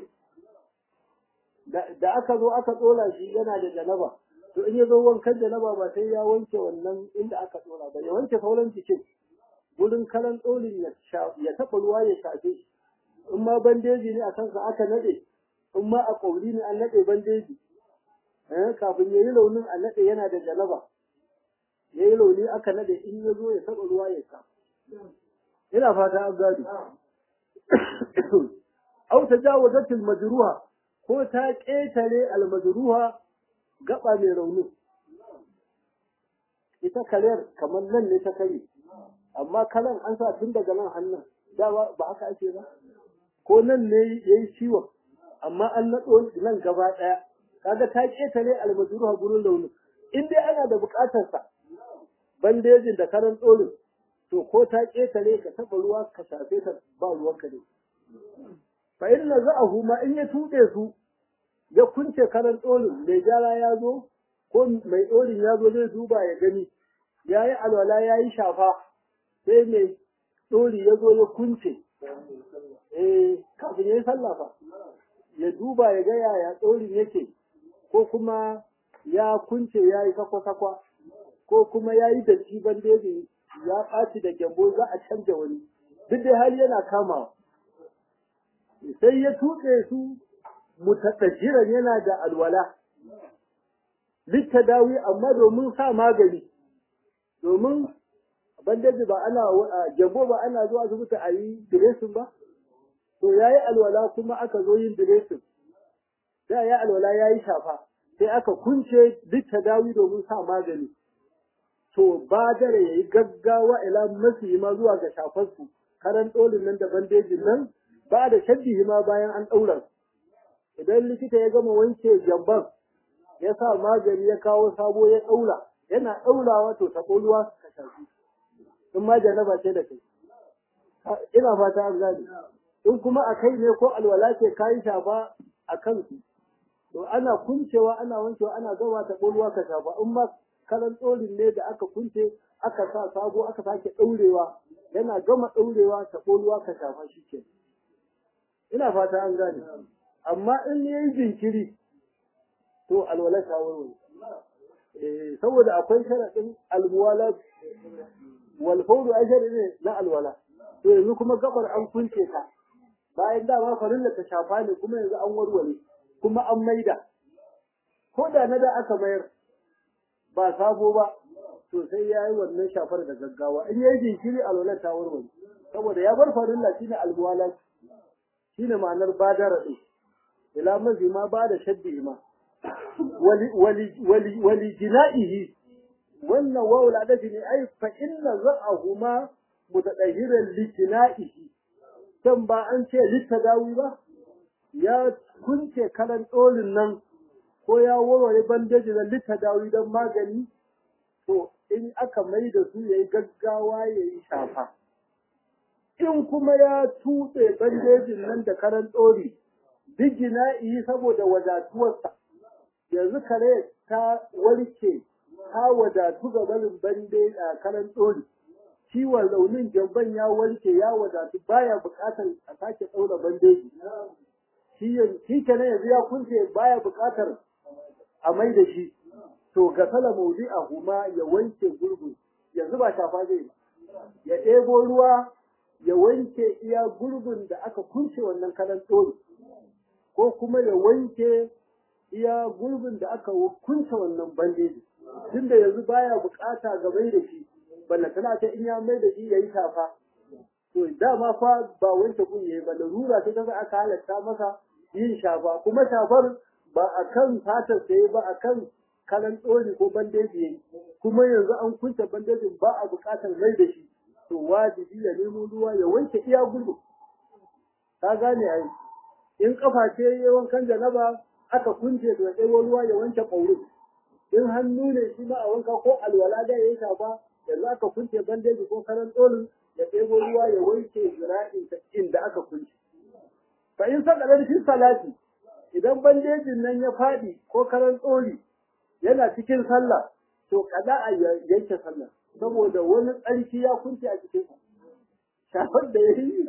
da aka zo aka tsola shi yana da janaba to in ya zo wankan janaba ba sai ya wanke wannan inda aka tsola ba ya wanke sauran cikin wurin karan tsolin ya taɓa ruwa ya shafe shi in ma bandeji ne a kansa aka naɗe in ma a ƙauri ne an naɗe bandeji kafin ya yi launin a naɗe yana da janaba ya yi rauni aka nade in ya zo ya taɓa ruwa ya sa ina fata an gado au ta jawazatil majruha ko ta ƙetare al majruha gaba mai rauni ita karyar kamar nan ne ta kare amma kalan an sa tun daga nan hannun da ba haka ake ba ko nan ne yayi ciwon amma an naɗo nan gaba ɗaya kaga ta ƙetare al majruha gurin rauni in dai ana da buƙatar sa bandejin da karan tsorin to ko ta ƙetare ka taɓa ruwa ka shafe ta ba ruwanka ne fa in naza'ahu ma in ya tuɗe su ya kunce karan tsorin mai gyara ya zo ko mai tsorin ya zo zai duba ya gani ya yi alwala ya yi shafa sai mai tsori ya zo ya kunce eh kafin ya yi sallah fa ya duba ya ga yaya tsorin yake ko kuma ya kunce ya yi sakwa-sakwa ko kuma ya yi datti bandeji ya ɓaci da gyambo za a canja wani duk da hali yana kamawa sai ya tuɗe su mutaɗajiran yana da alwala littadawi amma domin sa magani domin bandeji ba ana gyambo ba ana zuwa asibiti a yi diresin ba to ya yi alwala kuma aka zo yin diresin da ya alwala ya yi shafa sai aka kunce littadawi domin sa magani to ba dare ya yi gaggawa ila masu ma zuwa ga shafarsu karan ɗolin nan da bandejin nan ba da shabbihi ma bayan an ɗaura idan likita ya gama wanke jamban ya sa magani ya kawo sabo ya ɗaura yana ɗaurawa to taɓo ruwa ka shafi in ma janaba ce da kai ina fata an gane in kuma a kai ne ko alwala ce kayi shafa a kansu to ana kuncewa ana wankewa ana gama taɓo ruwa ka shafa in ma karan tsorin ne da aka kunce aka sa sabo aka sake ɗaurewa yana gama ɗaurewa ta ruwa ka shafa shi ke ina fata an gane amma in ya yi jinkiri to alwala ta warware eh saboda akwai sharaɗin almuwala wal fawdu ajri ne na alwala to yanzu kuma gabar an kunce ta bayan dama farilla ta shafa ne kuma yanzu an warware kuma an maida ko da na da aka mayar ba sabo ba to sai ya yi wannan shafar da gaggawa in ya yi jinkiri alwalar ta warware saboda ya bar farilla shine almuwala shine ma'anar badara din ila mazi ma ba da shaddi ma wali wali wali wali jina'ihi wannan wawul adafi ne ai fa inna za'ahuma mutadahiran li jina'ihi dan ba an ce littadawi ba ya kunce kalan dolin nan ko ya warware bandeji da littadawi don magani to in aka mai da su yayi gaggawa yayi shafa in kuma ya tutse bandejin nan da karan ɗori digina yi saboda wadatuwarsa yanzu kare ta warke ta wadatu ga barin bande a karan ɗori ciwon raunin jamban ya warke ya wadatu baya buƙatar a sake ɗaura bandeji shi kenan yanzu ya kunce baya buƙatar a mai da shi to ga sala maudi a huma ya wanke gurgun yanzu ba shafa zai ba ya ɗebo ruwa ya wanke iya gurbin da aka kunce wannan kalan tsoro ko kuma ya wanke iya gurbin da aka kunce wannan bandeji tunda yanzu baya bukata ga mai da shi balla tana ta in ya mai da shi yayi shafa to dama fa ba wanke kun yayi ba larura ta kaza aka halatta masa yin shafa kuma shafar ba akan fatar sai ba akan kalan tsori ko bandeji yayi kuma yanzu an kunce bandejin ba a bukatar mai da shi to wajibi ya nemo ruwa ya wanke iya gudu ka gane ai in kafa ce ya wankan janaba aka kunce to ya ɗebo ruwa ya wanke ƙauri in hannu ne shi ma a wanka ko alwala da ya shafa yanzu aka kunce bandeji ko karan tsolin ya ɗebo ruwa ya wanke zira'in inda aka kunce fa in saka shi salati idan bandejin nan ya faɗi ko karan tsoli yana cikin sallah to kada a yanke sallah saboda wani tsarki ya kunce a cikin shafar da ya yi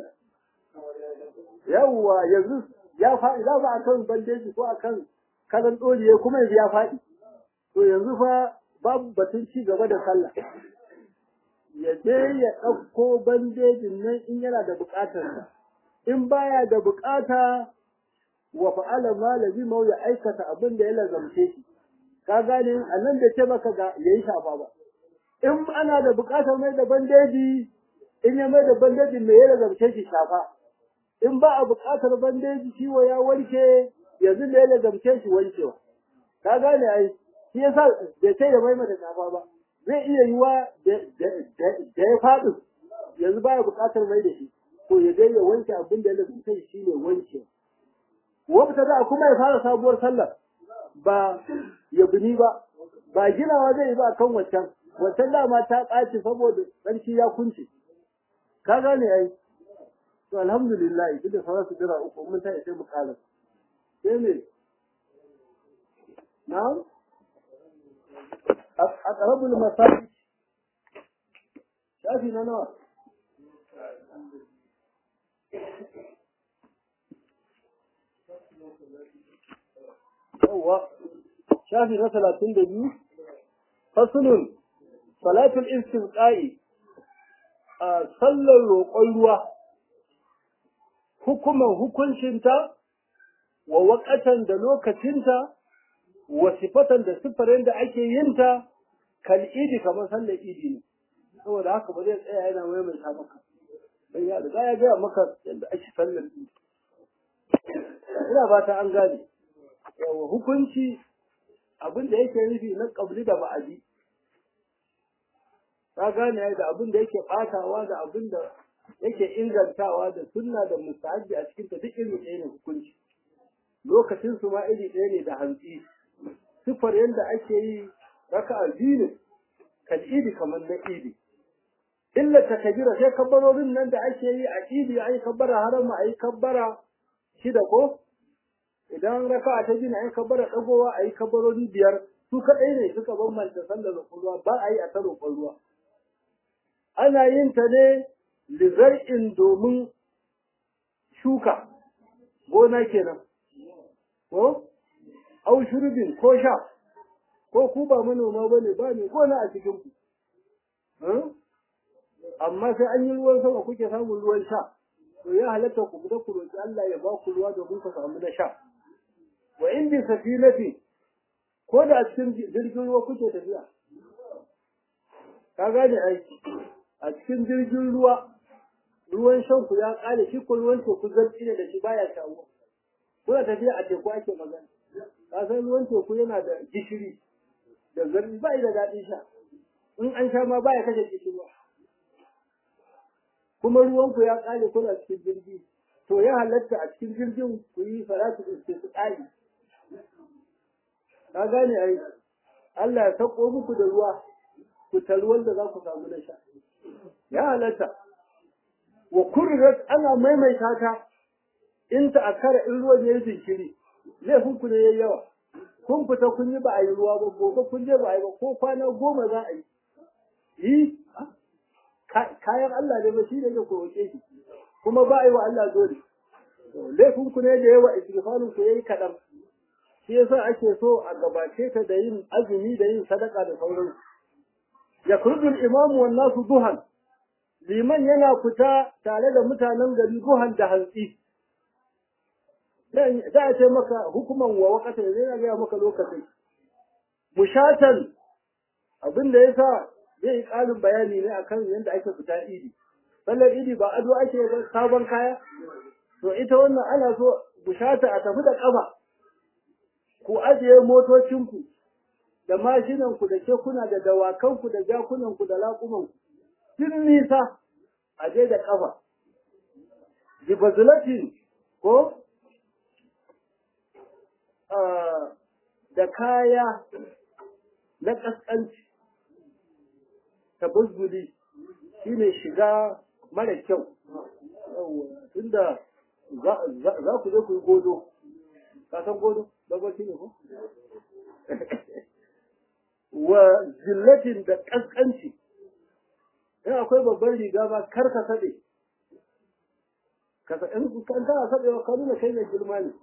yawwa yanzu ya faɗi za ba akan bandeji ko akan kalan ɗoriye kuma yanzu ya faɗi to yanzu fa babu batun ci gaba da sallah ya je ya ɗauko bandejin nan in yana da buƙatar in baya da buƙata wa fa'ala malami mau ya aikata abin da ya lazamce shi ka gane a nan da ce maka ga yayi shafa ba in ana da buƙatar mai da bandeji in ya mai da bandejin me ya lazamce shi shafa in ba a buƙatar bandeji ciwo ya warke yanzu me ya lazamce shi wankewa ka gane ai shi yasa bai sai da mai mata shafa ba zai iya yiwa da ya faɗi yanzu baya buƙatar mai da shi to ya dai ya wanke abin da ya lazamce shi shine wankewa wata da kuma ya fara sabuwar sallah ba ya bini ba ba ginawa zai yi ba kan wancan wancan dama ta ɓaci saboda tsarki ya kunce ka gane ai to alhamdulillah duk da sauran su jira uku mun ta sai mu kala sai ne na'am a qarabul masajid shafi na nawa yawwa shafi na talatin da biyu fasulun salatul istisqa'i a sallar roƙon ruwa hukuman hukuncinta wa waƙatan da lokacinta wa sifatan da sifarin da ake yinta kal idi kamar sallar idi ne saboda haka ba zai tsaya yana maimaita maka dan ya riga ya gaya maka yadda ake sallar idi ina ba ta an gane yawa hukunci abin da yake nufi na ƙabli da ba'adi ka gane da abin da yake ɓatawa da abin da yake ingantawa da sunna da mustahabi a cikin ta duk iri ɗaya ne hukunci lokacin su ma iri ɗaya ne da hantsi sifar yadda ake yi raka'a biyu ne kan idi kamar na idi illa ta kabira sai kabbarorin nan da ake yi a idi ai kabbara harama ai kabbara shida ko idan raka'a ta biyu ai kabbara dagowa ai kabbarori biyar su kadai ne suka bambanta sallar ruwa ba a yi a ta roƙon ruwa ana yin ta ne lizar'in domin shuka gona kenan ko au shurbin ko sha ko ku ba manoma bane ba ne gona a cikin ku amma sai an yi ruwan sama kuke samun ruwan sha to ya halatta ku fita ku roki Allah ya ba ku ruwa domin ku samu na sha wa in bi safinati ko da a cikin jirgin ruwa kuke tafiya ka gane aiki a cikin jirgin ruwa ruwan shan ku ya kare shi ko ruwan teku zarti ne da shi baya shawo kuna tafiya a teku ake magana ka san ruwan teku yana da gishiri da zarti ba da daɗin sha in an sha ma baya kashe gishiri kuma ruwan ku ya kare kuna cikin jirgi to ya halatta a cikin jirgin ku yi salatu istisqai ka gane ai Allah ya sako muku da ruwa ku ruwan da za ku samu na sha ya halatta wa kurrat ana maimaita ta in ta akara in ruwan ya yi jinkiri laifin ku ne yayi yawa kun fita kun yi ba a yi ruwa ba gobe kun je ba a yi ba ko kwana goma za a yi yi kayan Allah ne ba shi ne ku roƙe shi kuma ba a yi wa Allah dole laifin ku ne da yawa istighfarin ku yayi kaɗan shi yasa ake so a gabace ta da yin azumi da yin sadaka da sauransu yakrujul imamu wan nasu duhan liman yana fita tare da mutanen gari duhan da hantsi za a ce maka hukuman wa wakata zai na gaya maka lokacin mushatan abin da yasa zai yi ƙarin bayani ne akan yadda ake fita idi sallar idi ba ado ake ba sabon kaya to ita wannan ana so bushata a tafi da ƙafa ku ajiye motocinku da mashinanku da kekuna da dawakanku da jakunanku da laƙumanku duk nisa a je da ƙafa bibazulatin ko da kaya na ƙasƙanci tabazzuli shine shiga mara kyau tunda za ku je ku yi godo ka san godo babbaci ne ko wa zillatin da ƙasƙanci in akwai babban riga ba kar ka saɗe in kan tana saɗe wa nuna kai mai girma ne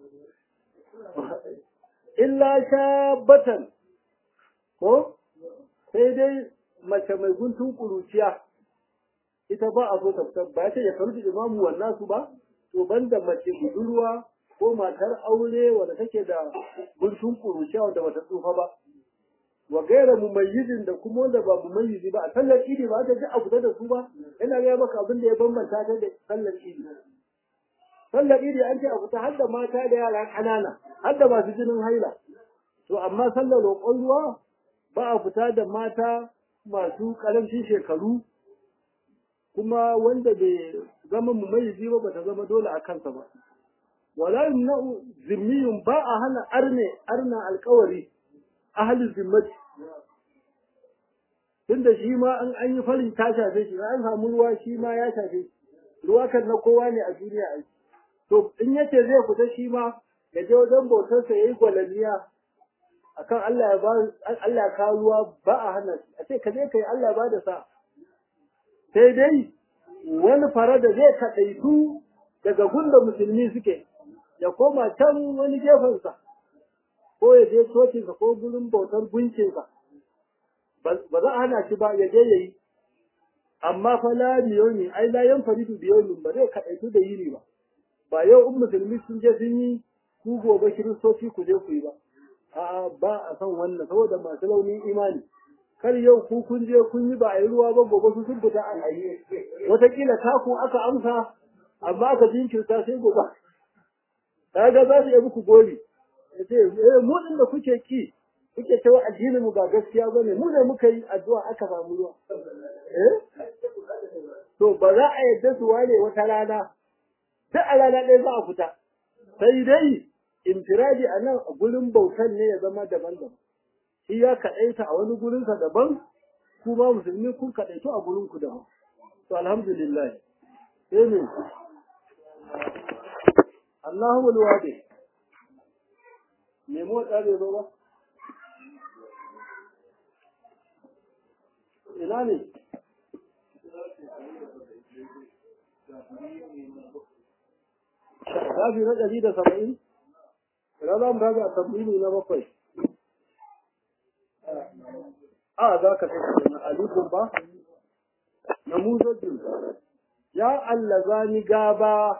illa shabatan ko sai dai mace mai guntun ƙuruciya ita ba a so ta fita ba ta ya karu imamu wannan su ba to banda mace budurwa ko matar aure wanda take da guntun ƙuruciya wanda bata tsufa ba wa gaira mumayyizin da kuma wanda ba mumayyizi ba a sallar idi ba ta ji a fita da su ba ina ga maka abin da ya bambanta ta da sallar idi sallar idi an ce a fita har da mata da yara ƙanana har da masu jinin haila to amma sallar roƙon ruwa ba a fita da mata masu ƙarancin shekaru kuma wanda bai zama mumayyizi ba ba ta zama dole a kansa ba wala yumna'u zimmiyun ba a hana arne arna alƙawari ahalin zimmati tunda shi ma an an yi farin ta shafe shi an samu ruwa shi ma ya shafe shi ruwa kan na kowa ne a duniya ai to in yace zai fita shi ma ya je wajen bautar sa yayi gwalaniya akan Allah ya ba Allah ya kawo ruwa ba a hana shi a ce ka je kai Allah ba da sa sai dai wani fara da zai kadaitu daga gunda musulmi suke ya koma can wani gefensa ko ya je cocinsa ko gurin bautar gunkinsa ba za a hana shi ba ya je ya yi amma fa la miyoni ai la yan faridu biyoni ba zai kaɗaitu da yini ba ba yau in musulmi sun je sun yi ku gobe kiristoci ku je ku yi ba a'a ba a san wannan saboda masu launin imani kar yau ku kun je kun yi ba a yi ruwa ba gobe su sun fita a yi wataƙila taku aka amsa amma aka jinkirta sai gobe kaga za su yi muku gori yace eh mu din da kuke ki kuke cewa addinin mu ba gaskiya bane mu ne muka yi addu'a aka samu ruwa eh to ba za a yadda su ware wata rana duk a rana ɗaya za a fita sai dai infiradi a nan a gurin bautan ne ya zama daban-daban shi ya kaɗaita a wani gurinsa daban ku ma musulmi kun kaɗaitu a gurin ku daban to alhamdulillah sai ne Allahu alwadi me motsa bai zo ba ina ne shafi na ɗari da saba'in rana mu raga tabbini na bakwai a za ka sai na alikun ba na muzajin ya allazani gaba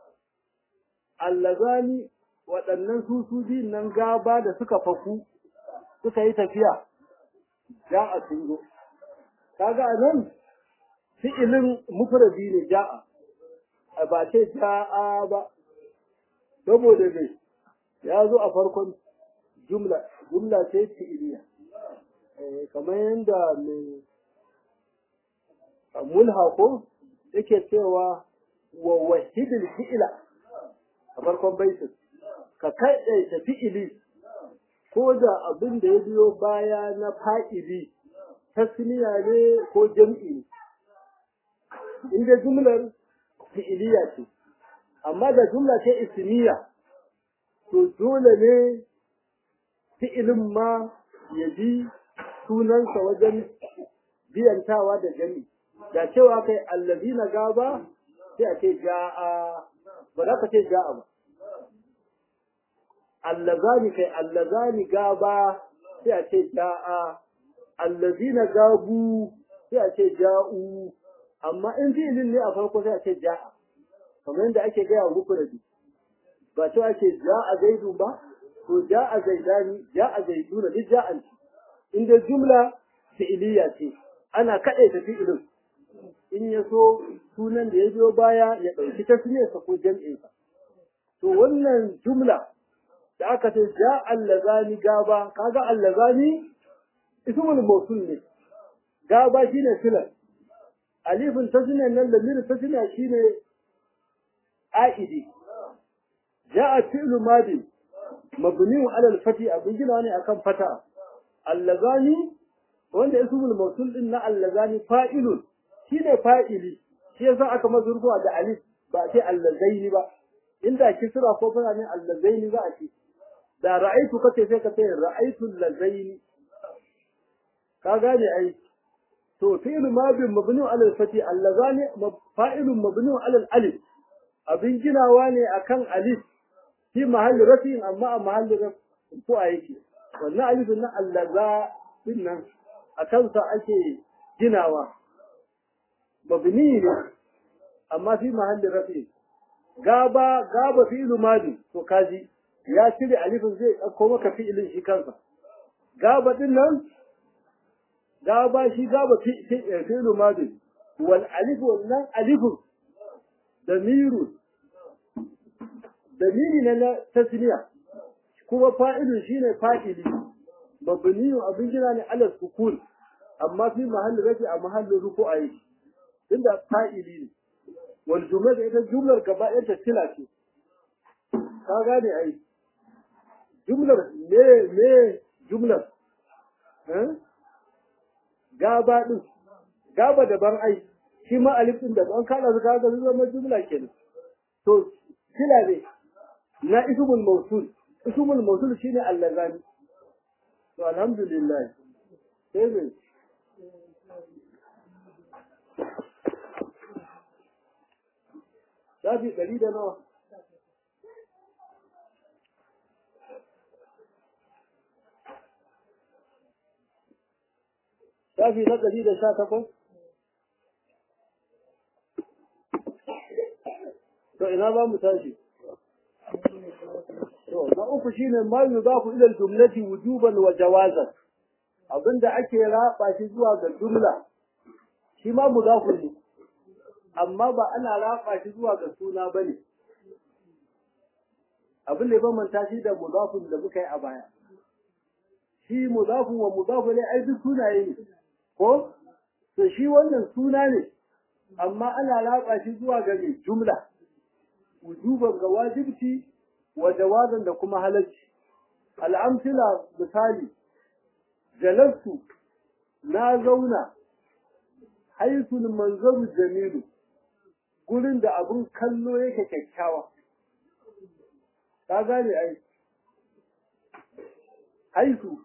allazani waɗannan su su biyun nan gaba da suka faku suka yi tafiya ja'a sun zo kaga a nan fi'ilin mufradi ne ja'a a ba ce ja'a ba saboda ne ya zo a farkon jumla jumla ce fi'iliya kamar yadda mai mulha ko yake cewa wa wahidil fi'ila a farkon baitin ka kaɗaita fi'ili ko da abin da ya biyo baya na fa'ili tasniya ne ko jam'i ne inda jumlar fi'iliya ce amma da jumla ce ismiya to dole ne fi'ilin ma ya bi sunansa wajen biyantawa da jami da cewa kai allazina gaba sai a ce ja'a ba za ka ce ja'a ba allazani kai allazani gaba sai a ce ja'a allazina gabu sai a ce ja'u amma in fi'ilin ne a farko sai a ce ja'a kamar yadda ake gaya wa mufradi ba cewa ake ja'a zaidun ba to ja'a zaidani ja'a zaiduna duk ja'an ce inda jumla fi'iliya ce ana kaɗe ta fi'ilin in ya so sunan da ya biyo baya ya ɗauki tasmiyarsa ko jam'insa to wannan jumla da aka ce ja allazani gaba kaga allazani ismul mawsul ne gaba shine filan alifin tasniya nan da mir tasniya shine aidi ja'a fi'lu madi mabni ala al-fati abin gina ne akan fata allazani wanda ismul mawsul din na allazani fa'ilun shine fa'ili shi yasa aka mazurfuwa da alif ba ce allazaini ba inda kisra ko fara ne allazaini za a ce da ra'aitu kace sai ka ce ra'aitu allazaini ka gane ai to fi'lu madin mabni ala al-fati allazani fa'ilun mabni ala al-alif abin ginawa ne akan alif fi mahalli rafi'in amma a mahalli rafi ko a yake wannan alifin na allaza din nan a kansa ake ginawa mabni ne amma fi mahalli rafi gaba gaba fi'lu madi to kaji ya cire alifin zai dauko maka fi'ilin shi kansa gaba din nan gaba shi gaba fi'lu madi wal alif wannan alifun damiru damiri na na tasniya kuma fa'ilun shine fa'ili mabniyu abin jira ne ala sukun amma fi mahallin rafi a mahallin ruku'a yake tunda fa'ili ne wal jumla da ita jumlar gaba ɗaya ta tila ce ka gane ai jumlar me me jumlar eh gaba din gaba daban ai shi ma alif din da an kada su kaga zama jumla kenan to tila ne na ismul mawsul ismul mawsul shine allazani to alhamdulillah sai ne shafi ɗari da nawa shafi na ɗari da sha takwas to ina za mu tashi to na uku shine ma yudafu ila al-jumlati wujuban wa jawazan abinda ake raba shi zuwa ga jumla shi ma mudafu ne amma ba ana raba shi zuwa ga suna bane abin da ya bambanta shi da mudafun da muka yi a baya shi mudafun wa mudafu ne ai duk sunaye ne ko to shi wannan suna ne amma ana raba shi zuwa ga jumla wujuban ga wajibci wa jawazan da kuma halacci al'amsila misali jalastu na zauna haisul manzaru jamilu gurin da abun kallo yake kyakkyawa ka gane ai haisu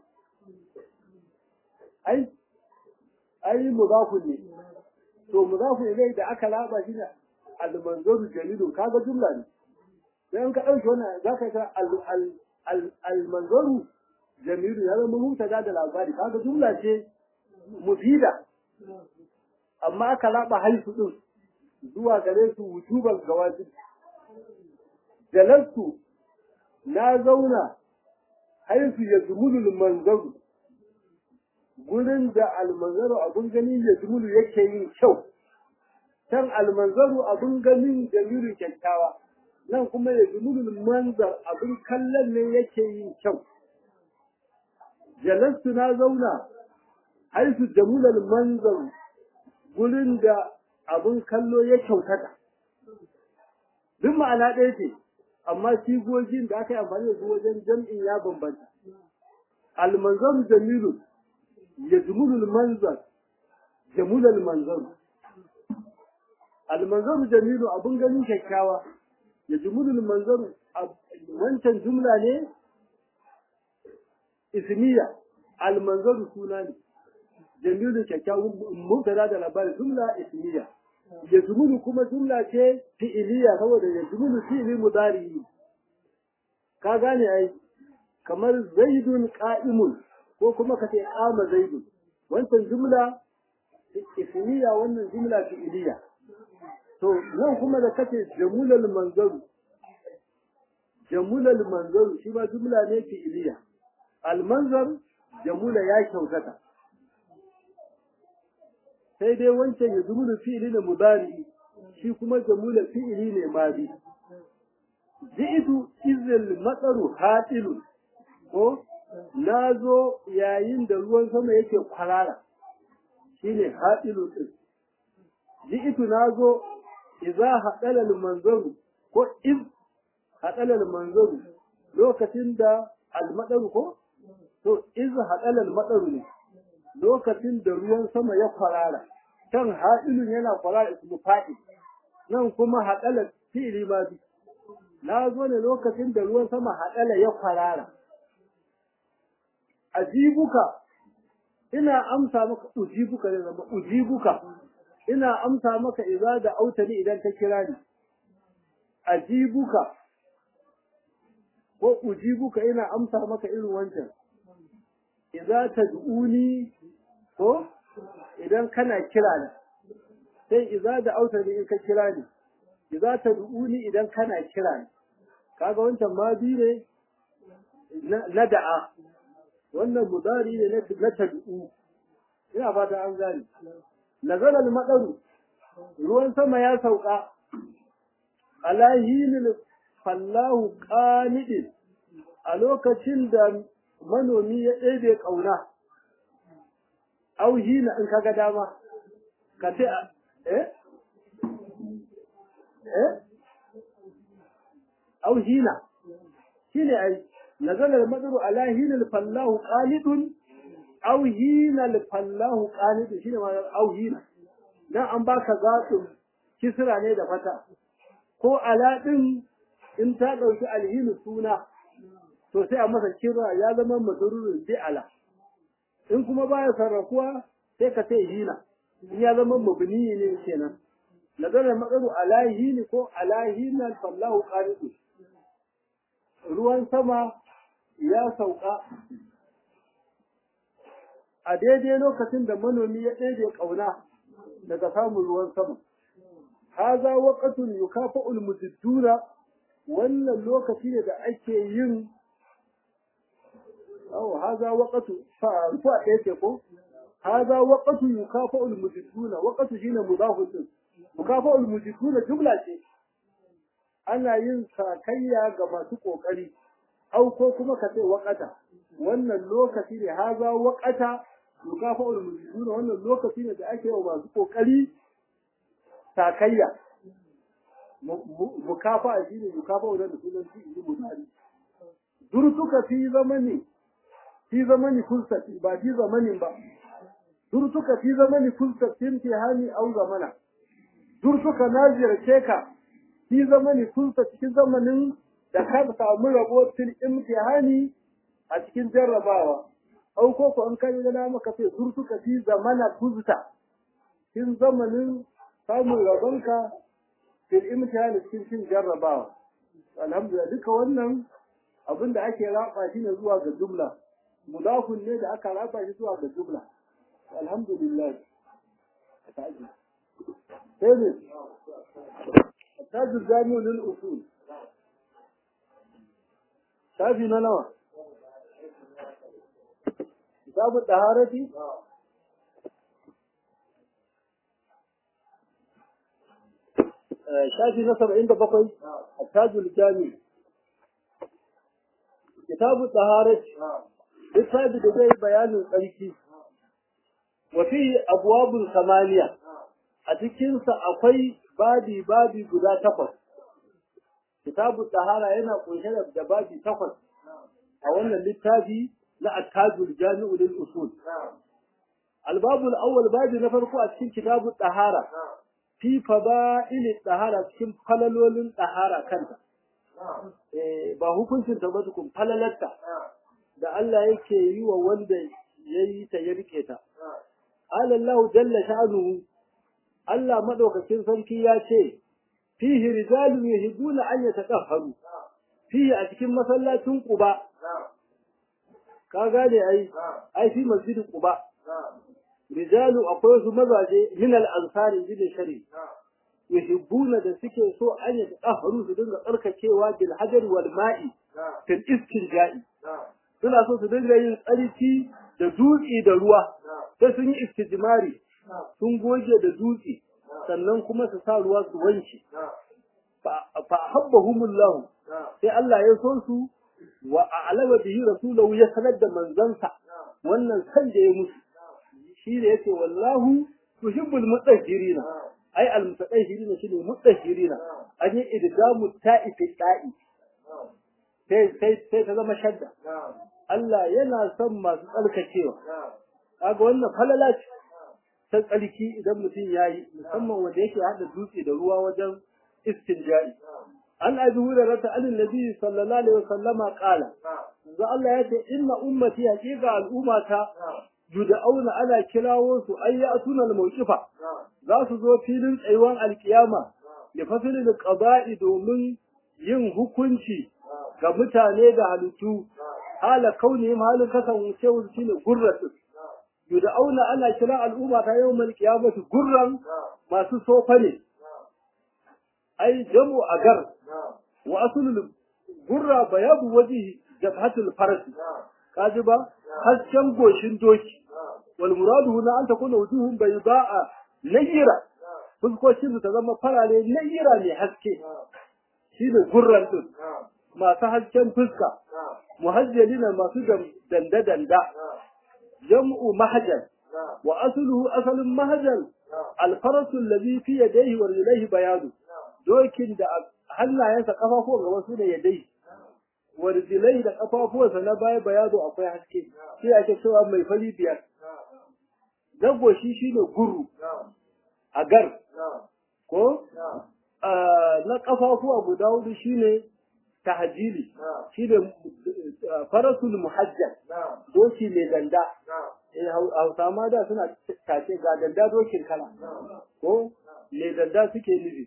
ai ai mudafu ne to mudafu ilai da aka laba shi ne al-manzaru jamilu kaga jumla ne dan ka dauki wannan zaka ga al-manzaru jamilu ya zama mutada da labari kaga jumla ce mufida amma aka laba haisu din zuwa gare su wujuban gawajib jalastu na zauna haisu ya zumulu manzaru gurin da almanzaru abun gani ya zumulu yake yin kyau can almanzaru abun ganin jamilu kyakkyawa nan kuma ya zumulu manzar abun kallon ne yake yin kyau jalastu na zauna haisu jamulal manzar gurin da abun kallo ya kyautata duk ma'ana ɗaya ce amma sigogin da aka yi amfani da su wajen jam'in ya bambanta almanzar jamilu ya jumulul manzar jamulal manzar almanzar jamilu abun ganin kyakkyawa ya jumulul manzar wancan jumla ne ismiya almanzar suna ne jamilu kyakkyawan mubtada da labari jumla ismiya ya jumulu kuma jumla ce fi'iliya saboda ya jumulu fi'ili mudari ka gane ai kamar zaidun qa'imun ko kuma ka ce qama zaidun wancan jumla ismiya wannan jumla fi'iliya to nan kuma da kace jamulal manzaru jamulal manzaru shi ma jumla ne fi'iliya al manzar jamula ya kyautata sai dai wancan ya zumulu fi'ili ne mudari shi kuma jamula fi'ili ne madi ji'tu izil matsaru hatilu ko nazo yayin da ruwan sama yake kwarara shine hatilu din ji'tu nazo idza hadala al-manzaru ko iz hadala al-manzaru lokacin da al-madaru ko to iz hadala al-madaru ne lokacin da ruwan sama ya kwarara kan haɗilun yana kwarara ismu faɗi nan kuma haɗala fi'ili ma bi na zo ne lokacin da ruwan sama haɗala ya kwarara ajibuka ina amsa maka ujibuka ne zama ujibuka ina amsa maka idza da autani idan ka kira ni ajibuka ko ujibuka ina amsa maka irin wancan idza tad'uni ko idan kana kira ni sai idza da autani in ka kira ni idza tad'uni idan kana kira ni kaga wancan ma bi ne na da'a wannan mudari ne na tad'u ina fata an gane nazala al-madaru ruwan sama ya sauka ala hinil fallahu qanidin a lokacin da manomi ya ɗebe ƙauna au hina in kaga dama ka ce eh eh au hina shine ai nazala al-madaru ala hinil fallahu qanidun au hina al-fallahu qanidun shine ma au hina dan an baka zatun kisra ne da fata ko ala din in ta dauki alhinu suna to sai a masa kira ya zama madrurun bi ala in kuma baya sarrafuwa sai ka ce hina in ya zama mabni ne kenan nazara maqaru ala hini ko ala hina fallahu qanitu ruwan sama ya sauka a daidai lokacin da manomi ya ɗebe ƙauna daga samun ruwan sama haza waqatun yukafa'ul mujidduna wannan lokaci ne da ake yin aw haza waqatu fa rufa ɗaya ce ko haza waqatu yukafa'ul mujidduna waqatu shine mudafun din yukafa'ul mujidduna jumla ce ana yin sakayya ga masu kokari au ko kuma ka ce waqata wannan lokaci ne haza waqata yukafa'ul mujidduna wannan lokaci ne da ake yi wa masu kokari sakayya mukafa shi ne mukafa wadda da sunan shi ne mutane durtuka fi zamani fi zamani fulsati ba fi zamanin ba durtuka fi zamani fulsatin fi hani au zamana durtuka na ziyarce ka fi zamani fulsa cikin zamanin da ka samu rabo fil imtihani a cikin jarrabawa au ko ko an kai gana maka sai durtuka fi zamana fulsa cikin zamanin samun rabonka fil imtihani cikin cin jarrabawa alhamdulillah duka wannan abin da ake raba shi ne zuwa ga jumla mudafun ne da aka raba shi zuwa ga jumla alhamdulillah sai ne tajul jami'u lil usul shafi na nawa kitabu taharati shafi na saba'in da bakwai a tajul jami kitabu tsaharat littafi da zai bayanin tsarki wafi abuwabul samaniya a cikinsa akwai babi babi guda takwas kitabu tsahara yana kunshe da babi takwas a wannan littafi na attajul jami'u lil usul albabul awwal babi na farko a cikin kitabu tsahara fi fada'il tsahara cikin falalolin tsahara kanta ba hukuncin ta ba tukun falalarta da Allah yake yi wa wanda ya yi ta ya rike ta alallahu jalla sha'anuhu Allah madaukakin sarki ya ce fihi rijalun yuhibbuna an yatatahharu fihi a cikin masallacin Quba ka gane ai ai fi masjidin Quba rijalu akwai su mazaje min al-ansari bin shari yuhibbuna da suke so an yi tsaharu su dinga tsarkakewa bil hajar wal ma'i fil istinja'i suna so su dinga yin tsarki da dutse da ruwa sai sun yi istijmari sun goge da dutse sannan kuma su sa ruwa su wanke fa habbahumullahu sai Allah ya so su wa a'lama bihi rasulahu ya sanar da manzansa wannan san da ya musu shi da yake wallahu tuhibbul mutahhirina ai al mutahhirina shine mutahhirina an yi idgamu ta'i fi ta'i sai sai sai ta zama shadda Allah yana son masu tsarkakewa kaga wannan falala ce ta tsarki idan mutum yayi musamman wanda yake hada dutse da ruwa wajen istinja'i an abi hurairah ta an nabi sallallahu alaihi wasallama qala za Allah ya ce inna ummati haqiqa al'ummata yud'auna ana kirawo su ay ya'tuna al-mawqifa za su zo filin tsayuwan alkiyama da fasilin qada'i domin yin hukunci ga mutane da halittu hala kaunihim halin kasance su shine gurratu yud'auna ana kira al'umma ta yawmal qiyamati gurran masu sofa ne ai jamu agar wa aslul gurra bayadu wajhi jabhatul farasi kaji ba hasken goshin doki wal muradu huna an takuna wujuhum bayda'a nayyira fuskocin su ta zama farare nayyira ne haske shine gurran din masu hasken fuska muhajjalina masu danda danda jam'u mahajjal wa asluhu asalin mahajjal alfarasu allazi fi yadayhi wa rijlaihi bayadu dokin da hannayensa kafafuwan gaba su ne yadai wa rijlaihi da kafafuwansa na baya bayadu akwai haske sai ake cewa mai fari biyar dago shi shine guru agar ko na kafafuwa guda hudu shine tahjili shine farasul muhajjal doki mai ganda hausa ma da suna tace ga danda dokin kala ko mai danda suke nufi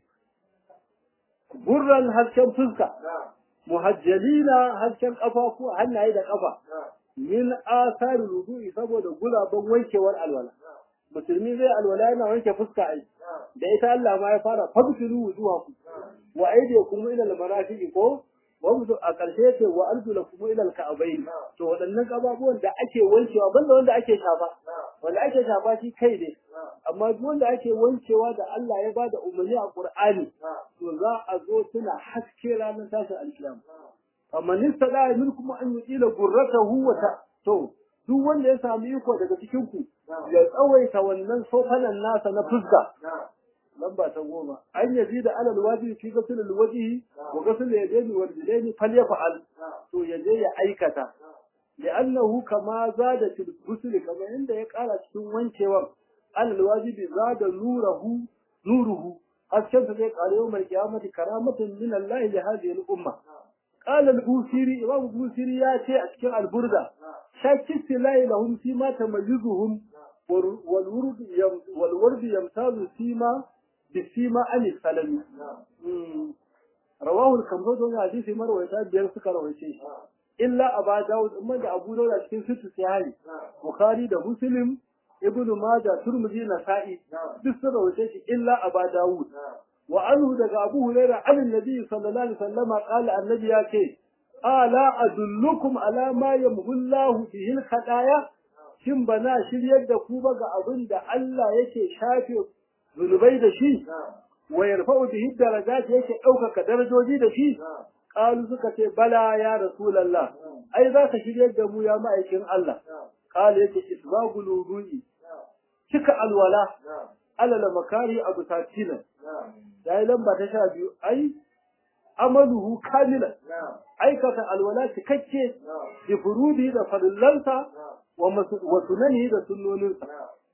gurran hasken fuska muhajjalina hasken kafafu hannaye da kafa min asari rudu'i saboda gulaban wankewar alwala musulmi zai alwala yana wanke fuska ai da ita Allah ma ya fara fabtilu wujuhakum wa aydiyakum ila al-marafiqi ko wanda a ƙarshe ce wa arjula kuma ilal ka'abain to waɗannan kababuwan da ake wankewa banda wanda ake shafa wanda ake shafa shi kai ne amma duk wanda ake wankewa da Allah ya bada umarni a Qur'ani to za a zo tuna haske ranar tashin alkiyama amma nista da min kuma an yi ila gurratahu wa ta to duk wanda ya sami iko daga cikin ku ya tsawaita wannan sofanan nasa na fuska lamba ta goma an yazi da alal wajibi fi ghusl al wajhi wa ghusl al yadaini wal rijlaini falyaf'al to yaje ya aikata li'annahu kama zada fil ghusl kama inda ya kara cikin wankewan alal wajibi zada nuruhu nuruhu hasken sa zai kare yau mai kiyamati karamatan min Allah li hadhihi al umma قال البوسيري إمام البوسيري ياتي أشكال البردة شاك السلاي لهم فيما تميزهم والورد يم والورد يمتاز فيما بسيما عن السلام رواه الخمسة من حديث مروي بيان سكر رويشي إلا أبا داود أما دا أبو داود أشكال ست سيهاي بخاري دا مسلم ابن ماجه ترمذي نسائي بسر رويشي إلا أبا داود وعنه دغ ابو هريره عن النبي صلى الله عليه وسلم قال النبي ياكي الا ادلكم على ما يمحو الله به الخطايا shin bana shiryar da ku ba ga abin da Allah yake shafe zunubai da shi wa yarfa'u bihi darajat yake ɗaukaka darajoji da shi qalu suka ce bala ya rasulullah ai za ka shiryar da mu ya ma'aikin Allah qala yake isbagul wudu'i cika alwala alala makari abu tatilan ya yi lamba ta sha biyu ai amaluhu kamilan aikata alwala cikakke bi furudi da farillansa wa sunani da sunnoninsa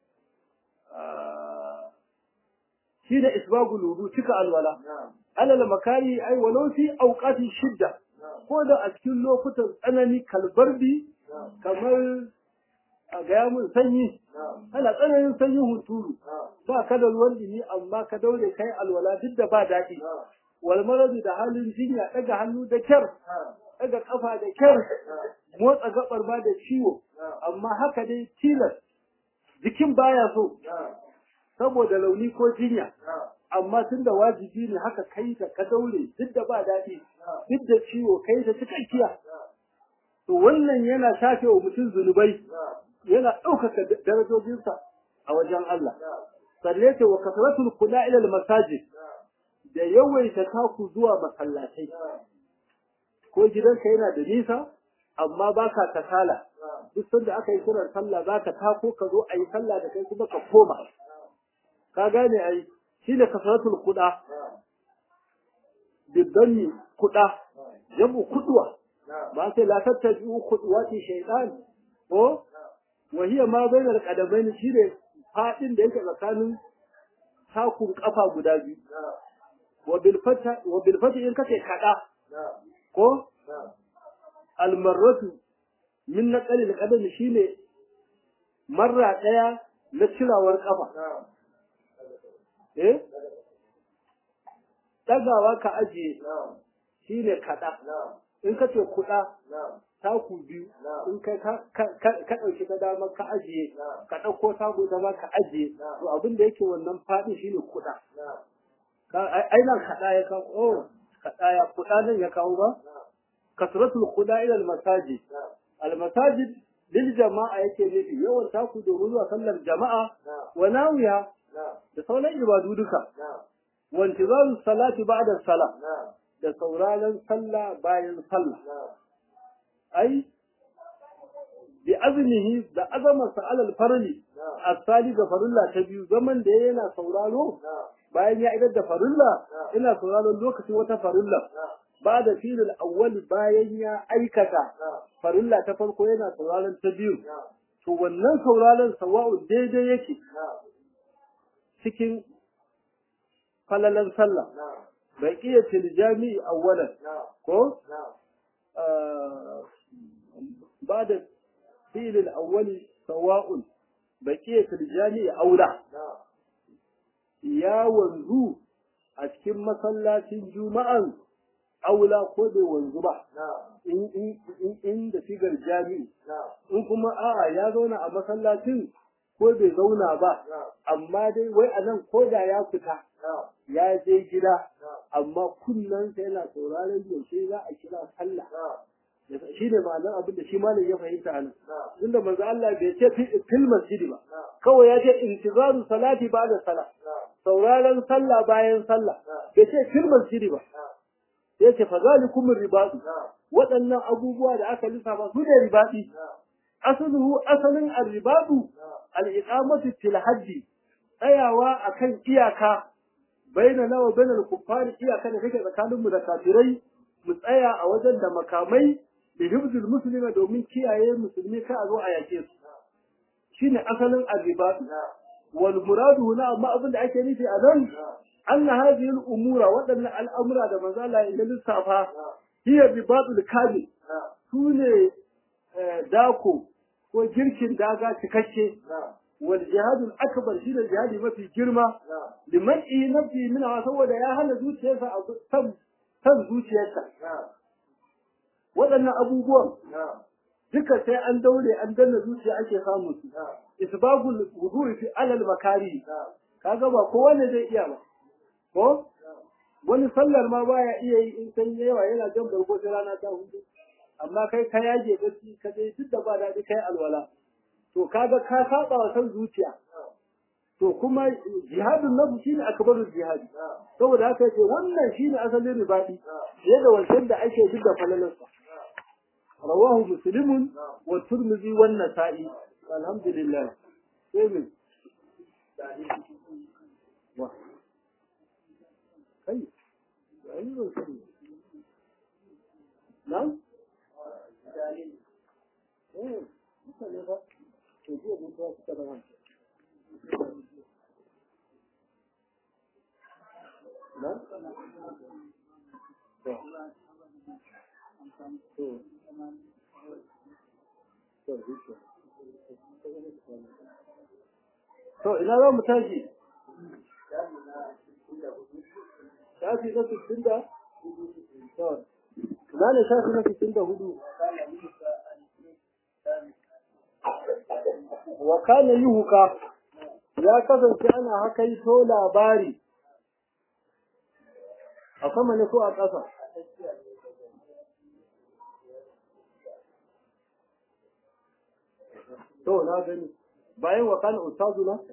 shi da isbagul wudu cika alwala alala makari ai walau fi auqati shidda ko da a cikin lokutan tsanani kalbarbi kamar a gaya mun sanyi ana tsananin sanyin hunturu ba ka da ruwan dumi amma ka daure kai alwala duk da ba daɗi wal maradu da halin jinya daga hannu da kyar daga kafa da kyar motsa gabar ba da ciwo amma haka dai tilas jikin baya so saboda launi ko jinya amma tun da wajibi ne haka kai ta ka daure duk da ba daɗi duk da ciwo kai ta cikakkiya to wannan yana shafe wa mutum zunubai yana ɗaukaka darajojinsa a wajen Allah. Sanne ce wa kasratul kula ila masajid da yawaita taku zuwa masallatai. Ko gidanka yana da nisa amma baka kasala. Duk sanda aka yi kiran sallah zaka tako ka zo a yi sallah da kai kuma ka koma. Ka gane ai shi ne kasratul kuɗa. Biddanni kuɗa. Jamu kuɗuwa. Ba sai la tattabi'u kuɗuwati shaytan. Ko وهي ما بين القدمين shine fadin da yake tsakanin takun kafa guda biyu wa bil fata wa bil fata in kace kada ko al marratu min naqal al qadam shine marra daya na cirawar kafa eh dagawa ka ajiye shine kada in kace kuda taku biyu in kai ka ɗauki ta dama ka ajiye ka ɗauko taku dama ka ajiye to abin da yake wannan faɗi shine kuɗa ainihin kaɗa ya kawo oh kaɗa ya kuɗa nan ya kawo ba kasratul kuɗa ila masaji almasajid lil jama'a yake nufi yawan taku domin zuwa sallar jama'a wa nawiya da sauran ibadu duka wa intizaru salati ba'da salah da sauraron sallah bayan sallah ai bi azmihi da azamarsa alal farli asali ga farilla ta biyu zaman da yana sauraro bayan ya idar da farilla ina sauraron lokacin wata farilla ba da filin awwal bayan ya aikata farilla ta farko yana sauraron ta biyu to wannan sauraron sawa'u daidai yake cikin falalan sallah bai iya tiljami awwalan ko ba da filin awwali sawa'un bai iya tiljami aula ya wanzu a cikin masallacin juma'an aula ko bai wanzu ba in da sigar jami'i in kuma a'a ya zauna a masallacin ko bai zauna ba amma dai wai a nan ko da ya fita ya je gida amma kunnensa yana sauraron yaushe za a kira sallah shi ne ma'anar abin da shi malam ya fahimta a nan inda manzo Allah bai ce fil masjidi ba kawai ya ce intizaru salati ba'da salah sauraron sallah bayan sallah bai ce fil masjidi ba ya ce fa zalikum ribadu waɗannan abubuwa da aka lissafa su ne ribadi asaluhu asalin arribadu al-iqamatu fil haddi tsayawa akan iyaka baina nawa bainal kuffari iyaka da take tsakanin mu da kafirai mu tsaya a wajen da makamai da hibzul muslima domin kiyaye musulmi ka a zo a yake su shine asalin arribadu wal muradu huna amma abin da ake nufi a nan anna hadhihi al umura wadannan al'amura da manzo Allah ya lissafa hiya ribadul kamil sune dako ko girkin daga cikakke wal jihadul akbar shi da jihadi mafi girma liman i nafsi min saboda ya hana zuciyarsa a san san zuciyarsa waɗannan abubuwan duka sai an daure an danna zuciya ake samu su isbagul wudu'i fi alal makari kaga ba kowa ne zai iya ba ko wani sallar ma baya iya yi in san yawa yana jan bargo sai rana ta hudu amma kai ka yage gaci ka dai duk da ba daɗi kai alwala to kaga ka saba wa san zuciya to kuma jihadun nafsu shine akbarul jihadi saboda haka yace wannan shine asalin ribadi fiye da wancan da ake duk da falalarsa rawahu muslimun wa turmizi wan nasa'i alhamdulillah sai min wa kai ai ban sani nan eh mutane ba to jiya mun ta suka da wancan nan to To ina za mu tashi? Shafi na sittin da? To, ina ne shafi na sittin da hudu? Wa kana yuhuka ya kasance ana haka yi to labari a sama ne ko a ƙasa? To, na gani. Bayan wa kana ustazu na?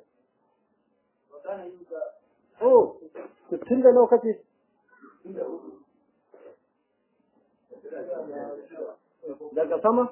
Oh, sittin da lokaci. Daga sama?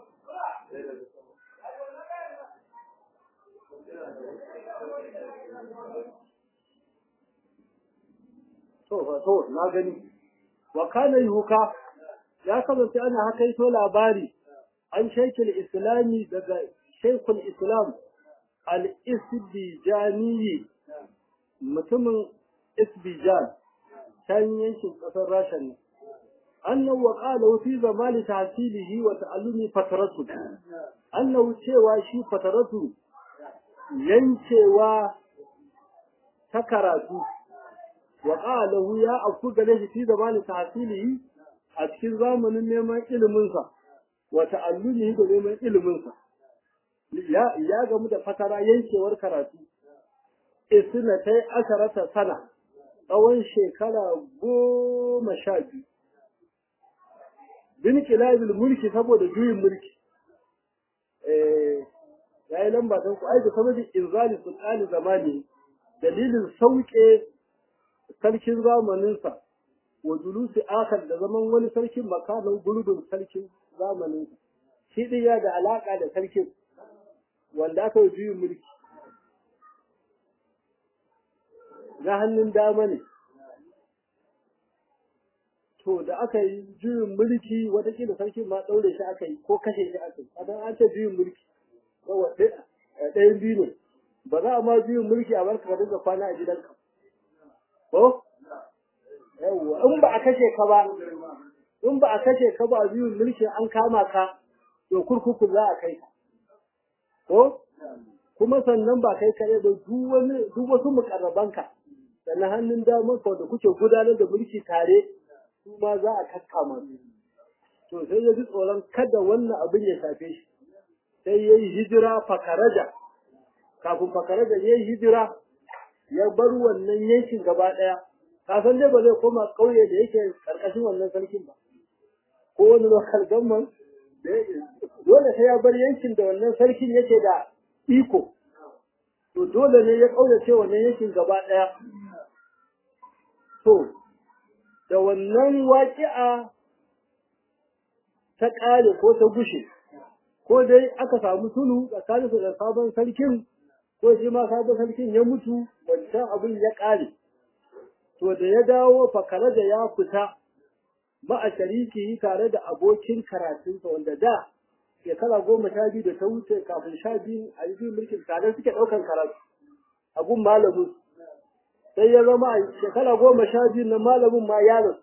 To, to, na gani. Wa kana yuka ya kasance ana hakaito labari an shaikil islami daga shaikul islam al-isbijaniyi mutumin isbijan can yankin ƙasar rasha ne annahu wa qala fi zamani tahsilihi wa ta'allumi fataratu annahu cewa shi fataratu yancewa ta karatu wa qala ya afu gare shi fi zamani tahsilihi a cikin zamanin neman iliminsa wa ta'allumihi da neman iliminsa ya ya gamu da fatara yankewar karatu isna ta yi asharata sana tsawon shekara goma sha biyu bin kilabil mulki saboda juyin mulki eh yayi lamba ta ku ai da saboda inzali sultani zamani dalilin sauke sarkin zamaninsa wa julusi akar da zaman wani sarkin makanan gurbin sarkin zamaninsa shi din ya da alaka da sarkin wanda aka yi juyin mulki na hannun dama ne to da aka yi juyin mulki watakila sarkin ma ɗaure shi aka yi ko kashe shi aka yi adan an ce juyin mulki ɗayan biyu ne ba za a ma juyin mulki a barka ka dinga kwana a gidanka ko yawwa in ba a kashe ka ba in ba a kashe ka ba a juyin mulki an kama ka to kurkuku za a kai ka ko kuma sannan ba kai kare da duk wani duk wasu mukarrabanka sannan hannun damar ka da kuke gudanar da mulki tare su ma za a kakkama su to sai ya ji tsoron kada wannan abin ya shafe shi sai ya yi hijira fakaraja kafin fakaraja ya yi hijira ya bar wannan yankin gaba ɗaya kasan dai ba zai koma ƙauye da yake ƙarƙashin wannan sarkin ba ko wani local government dole sai ya bar yankin da wannan sarkin yake da iko to dole ne ya ƙauyace wannan yankin gaba ɗaya to da wannan waƙi'a ta ƙare ko ta gushe ko dai aka samu tulu tsakanin da sabon sarkin ko shi ma sabon sarkin ya mutu wancan abin ya ƙare to da ya dawo fakare da ya fita ma'a shariki tare da abokin karatunsa wanda da shekara goma sha biyu da ta wuce kafin sha biyu a yi mulkin tare suke ɗaukan karatu a gun malamin sai ya zama a shekara goma sha biyu na malamin ma yaron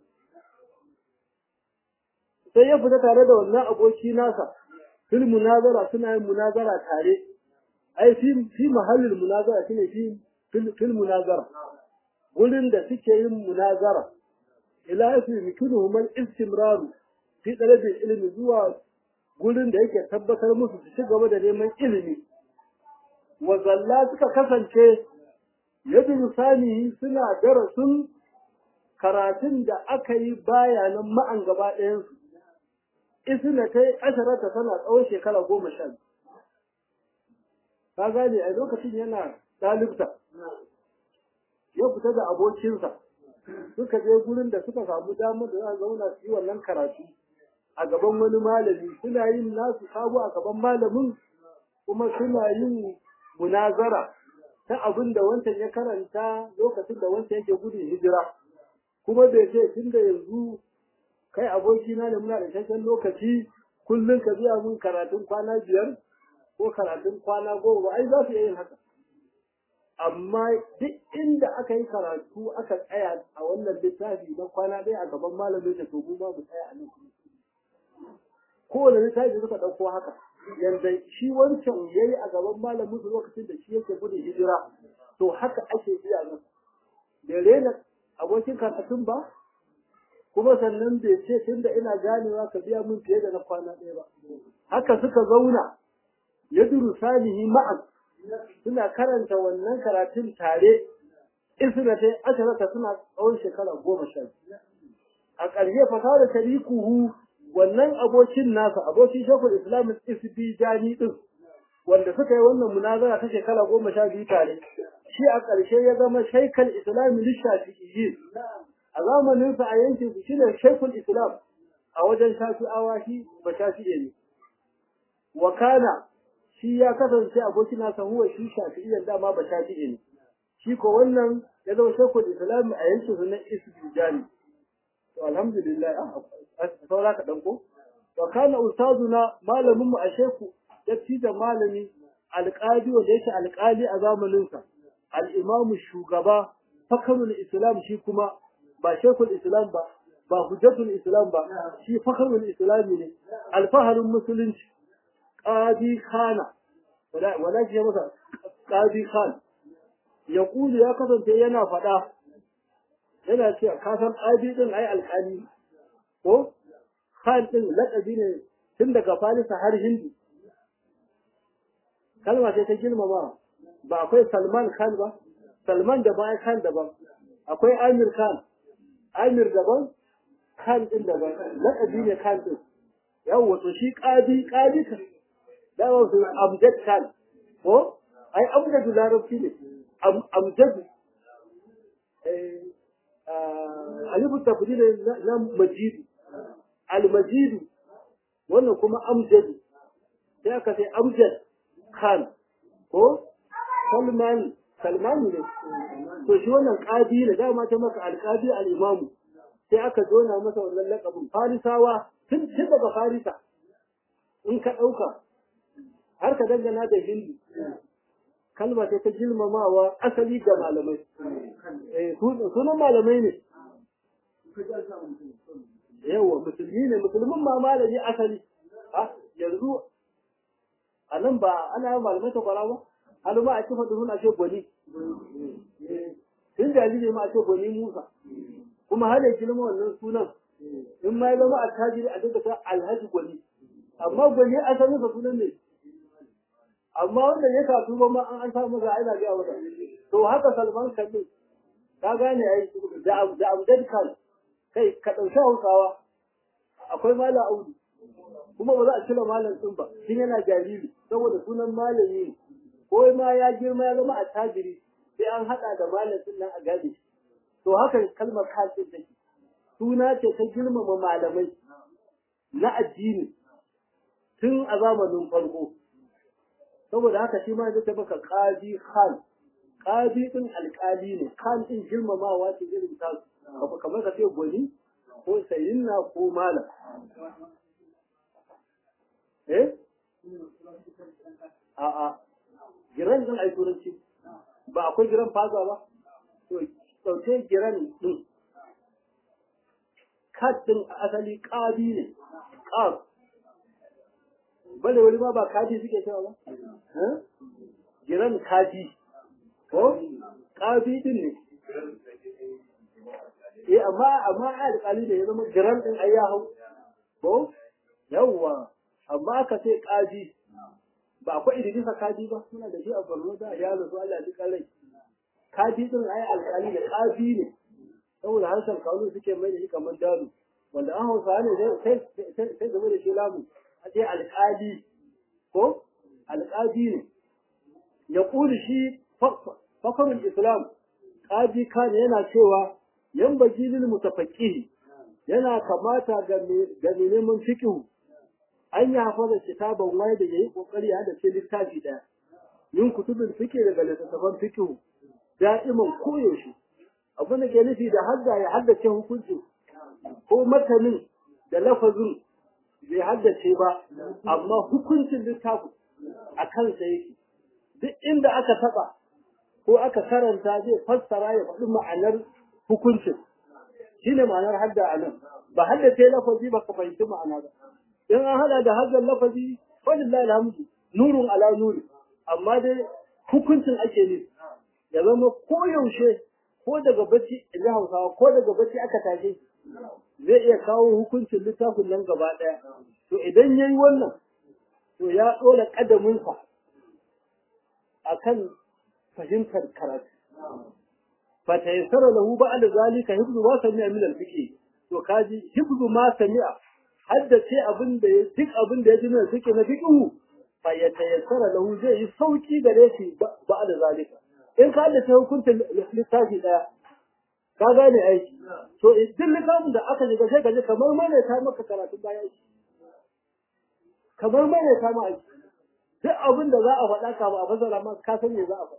sai ya fita tare da wannan aboki nasa fil munazara suna yin munazara tare ai fi fi mahallin munazara shine fi fil munazara gurin da suke yin munazara ila yafi mikinuhum al-istimrar fi talabi ilmi zuwa gurin da yake tabbatar musu su ci gaba da neman ilimi wa zalla suka kasance yadda sani suna darasin karatun da aka yi bayanan ma'an gaba ɗayansu isna ta yi asharata tana tsawon shekara goma sha ka gane a lokacin yana ɗalibta ya fita da abokinsa suka je gurin da suka samu damar da za a zauna su yi wannan karatu a gaban wani malami suna yin nasu sabo a gaban malamin kuma suna yin munazara ta abin da wancan ya karanta lokacin da wancan yake gudun hijira kuma bai ce tun da yanzu kai abokina ne muna da isasshen lokaci kullum ka biya mun karatun kwana biyar ko karatun kwana goma ba ai za su iya yin haka amma duk inda aka yi karatu aka tsaya a wannan littafi na kwana ɗaya a gaban malamin da to mu ma mu tsaya a nan kowane littafi suka ɗauko haka yanda shi wancan ya yi a gaban malamin su lokacin da shi yake gudun hijira to haka ake biya nan da rena abokin karatun ba kuma sannan bai ce tunda ina ganewa ka biya min fiye da na kwana ɗaya ba haka suka zauna ya duru salihi ma'an suna karanta wannan karatun tare isna ta asharata suna tsawon shekara goma sha a ƙarshe fasara tarikuhu wannan abokin nasa abokin shekul islam isbi jani din wanda suka yi wannan munazara ta shekara goma sha biyu tare shi a ƙarshe ya zama shaikal islami lishafi'iyyin a zamanin sa a yankin su shine shaikul islam a wajen shafi'awa shi ba shafi'e ne wa kana shi ya kasance abokin nasa huwa shi shafi'iyyan dama ba shafi'e ne shi ko wannan ya zama shaikul islam a yankin su na isbi jani to alhamdulillah a saura ka danko wa kana ustazuna malamin mu a sheku datti da malami alƙali wanda yake alƙali a zamanin sa al-imam shugaba fakarul islam shi kuma ba shekul islam ba ba hujjatul islam ba shi fakarul islam ne alfaharin musulunci qadi khana wala wala shi masa qadi khan yaqulu ya kasance yana faɗa yana cewa ka san qadi din ai alƙali ko khan din laƙabi ne tun daga farisa har hindu kalma sai ta girmama ba akwai salman khan ba salman da ba khan daban akwai amir khan amir daban khan din daban laƙabi ne khan din yawwa to shi ƙadi ƙadi ka dawa su amjad kan ko ai amjadu larabci ne amjadu alifu tafdil na majidu almajidu wannan kuma amjadu sai aka sai amjad khan ko salman salman ne to shi wannan qadi ne dama ta maka alqadi al-imam sai aka zona masa wannan lakabin farisawa tun tun daga farisa in ka dauka har ka dangana da hindu kalma ta girmamawa asali ga malamai eh sunan malamai ne yawa musulmi ne musulmin ma malami asali yanzu a nan ba ana yin malamai ta kwara ba hannu ma a ce faɗin a ce gwani tun jariri ma a ce gwani musa kuma har ya girma wannan sunan in ma ya zama a tajiri a duka ta alhaji gwani amma gwani asalin sa sunan ne amma wanda ya kasu ba ma an an samu ga aina ga wata to haka salman kalli ka gane ai da da amdad kan kai ka dauki hausawa akwai mala audu kuma ba za a cire malam din ba shin yana jariri saboda sunan malami ne ko ma ya girma ya zama a tajiri sai an hada da malam din nan a gade to haka kalmar kafin take suna ce ta girmama malamai na addini tun a zamanin farko saboda haka shi ma zai baka qadi khan qadi din alqali ne khan din girmamawa ce irin ta kamar ka ce gwani ko sayyidina ko malam eh a a giran din ai turanci ba akwai giran faza ba to dauke giran din kat din asali qadi ne qad bale wani ma ba kaji suke cewa ba giran kaji ko kaji din ne eh amma amma alƙali ne ya zama giran din ai ya hau ko yawwa amma aka ce kaji ba akwai idrisa kaji ba suna da shi a Borno da ya rasu Allah ya ji rai kaji din ai alƙali ne kaji ne saboda harshen kawo suke mai da shi kamar dalu wanda an hausa ne sai sai sai zama da shi lamu a ce alƙali ko alƙali ne ya ƙuli shi fakarun islam ƙadi kan yana cewa yan bajilin mutafaƙihi yana kamata ga mai neman fikihu an yi hafa da kitaban waye da ya yi ƙoƙari ya da ce littafi ɗaya yin kutubin fike daga littattafan fikihu da'iman koyaushe abin da ke nufi da hadda ya haddace hukuncin ko matanin da lafazin bai haddace ba amma hukuncin littafin a kansa yake duk inda aka taba ko aka karanta zai fassara ya faɗi ma'anar hukuncin shine ma'anar hadda a nan ba haddace lafazi ba ka fahimci ma'ana ba in an hada da haddan lafazi walillahi alhamdu nurun ala nuri amma dai hukuncin ake nufi ya zama ko yaushe ko daga bacci in hausawa ko daga bacci aka tashe zai iya kawo hukuncin littafin nan gaba ɗaya to idan ya yi wannan to ya ɗora ƙadaminsa a kan fahimtar karatu fa ta yassara lahu ba da zalika hibzu ma sami'a min al-fiqh to kaji hibzu ma sami'a haddace abin da ya duk abin da ya ji min fiqh na fiqh fa ya tayassara lahu zai yi sauki gare shi ba da zalika in ka haddace hukuncin littafi daya ka gane aiki to duk littafin da aka shiga sai ka ji kamar mai ta maka karatun bayan shi kamar mai ta ma aiki duk abin da za a faɗa ka ba a fasara ma ka san me za a faɗa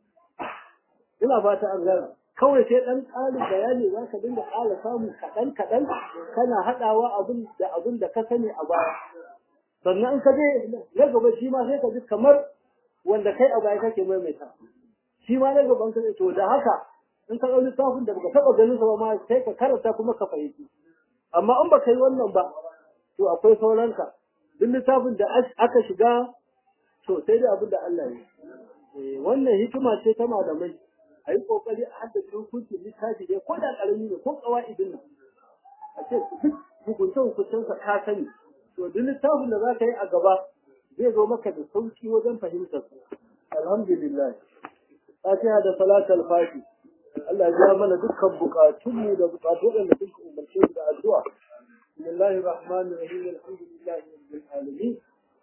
ina fata an gane kawai sai ɗan ƙarin bayani za ka dinga ƙara samu kaɗan kaɗan kana haɗawa abin da abin da ka sani a baya sannan in ka je na gaba shi ma sai ka ji kamar wanda kai a baya kake maimaita shi ma na gaban ka to da haka in ka ɗau littafin da baka taɓa ganin sa ba ma sai ka karanta kuma ka fahimci amma in baka yi wannan ba to akwai sauranka duk littafin da aka shiga to sai da abin da Allah ya yi wannan hikima ce ta malamai a yi kokari a haddace hukuncin littafi dai ko da ƙarami ne ko ƙawa'idin nan a ce duk hukunce hukuncensa ka sani to duk littafin da za ka yi a gaba zai zo maka da sauki wajen fahimtar alhamdulillah fatiha da salatul fati Allah ya mana dukkan bukatunmu da bukatu waɗanda suka umarce da addu'a bismillahir rahmanir rahim alhamdulillahi rabbil alamin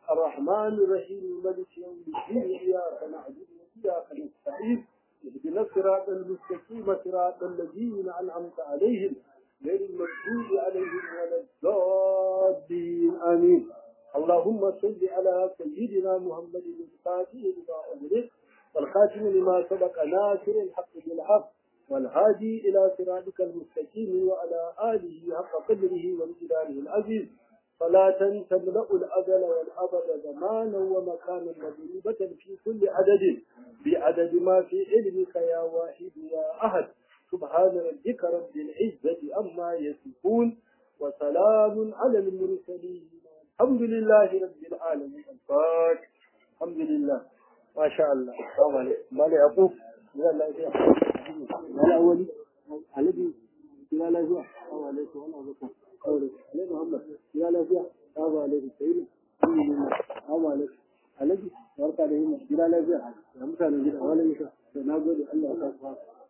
الرحمن الرحيم مالك يوم الدين إياك نعبد وإياك نستعين اهدنا الصراط المستقيم صراط الذين أنعمت عليهم غير المغضوب عليهم ولا الضالين آمين اللهم صل على سيدنا محمد الفاتح لما أغلق والخاتم لما سبق ناصر الحق بالحق والهادي إلى صراطك المستقيم وعلى آله حق قدره وامتداره العزيز صلاة تملأ الأزل والأبد زمانا ومكانا مضروبة في كل عدد بعدد ما في علمك يا واحد يا أحد سبحان ربك رب العزة أما يصفون وسلام على المرسلين الحمد لله رب العالمين الفاتح الحمد لله ما شاء الله السلام عليكم مالي أبوك لا لا لا لا أولي الذي لا لا لا السلام عليكم وأنا أبوك علي محمد لا لا لا السلام عليكم سيدي الحمد لله السلام عليكم الذي barka da yin gida lafiya da mutanen gida wani musa da na gode Allah ya sa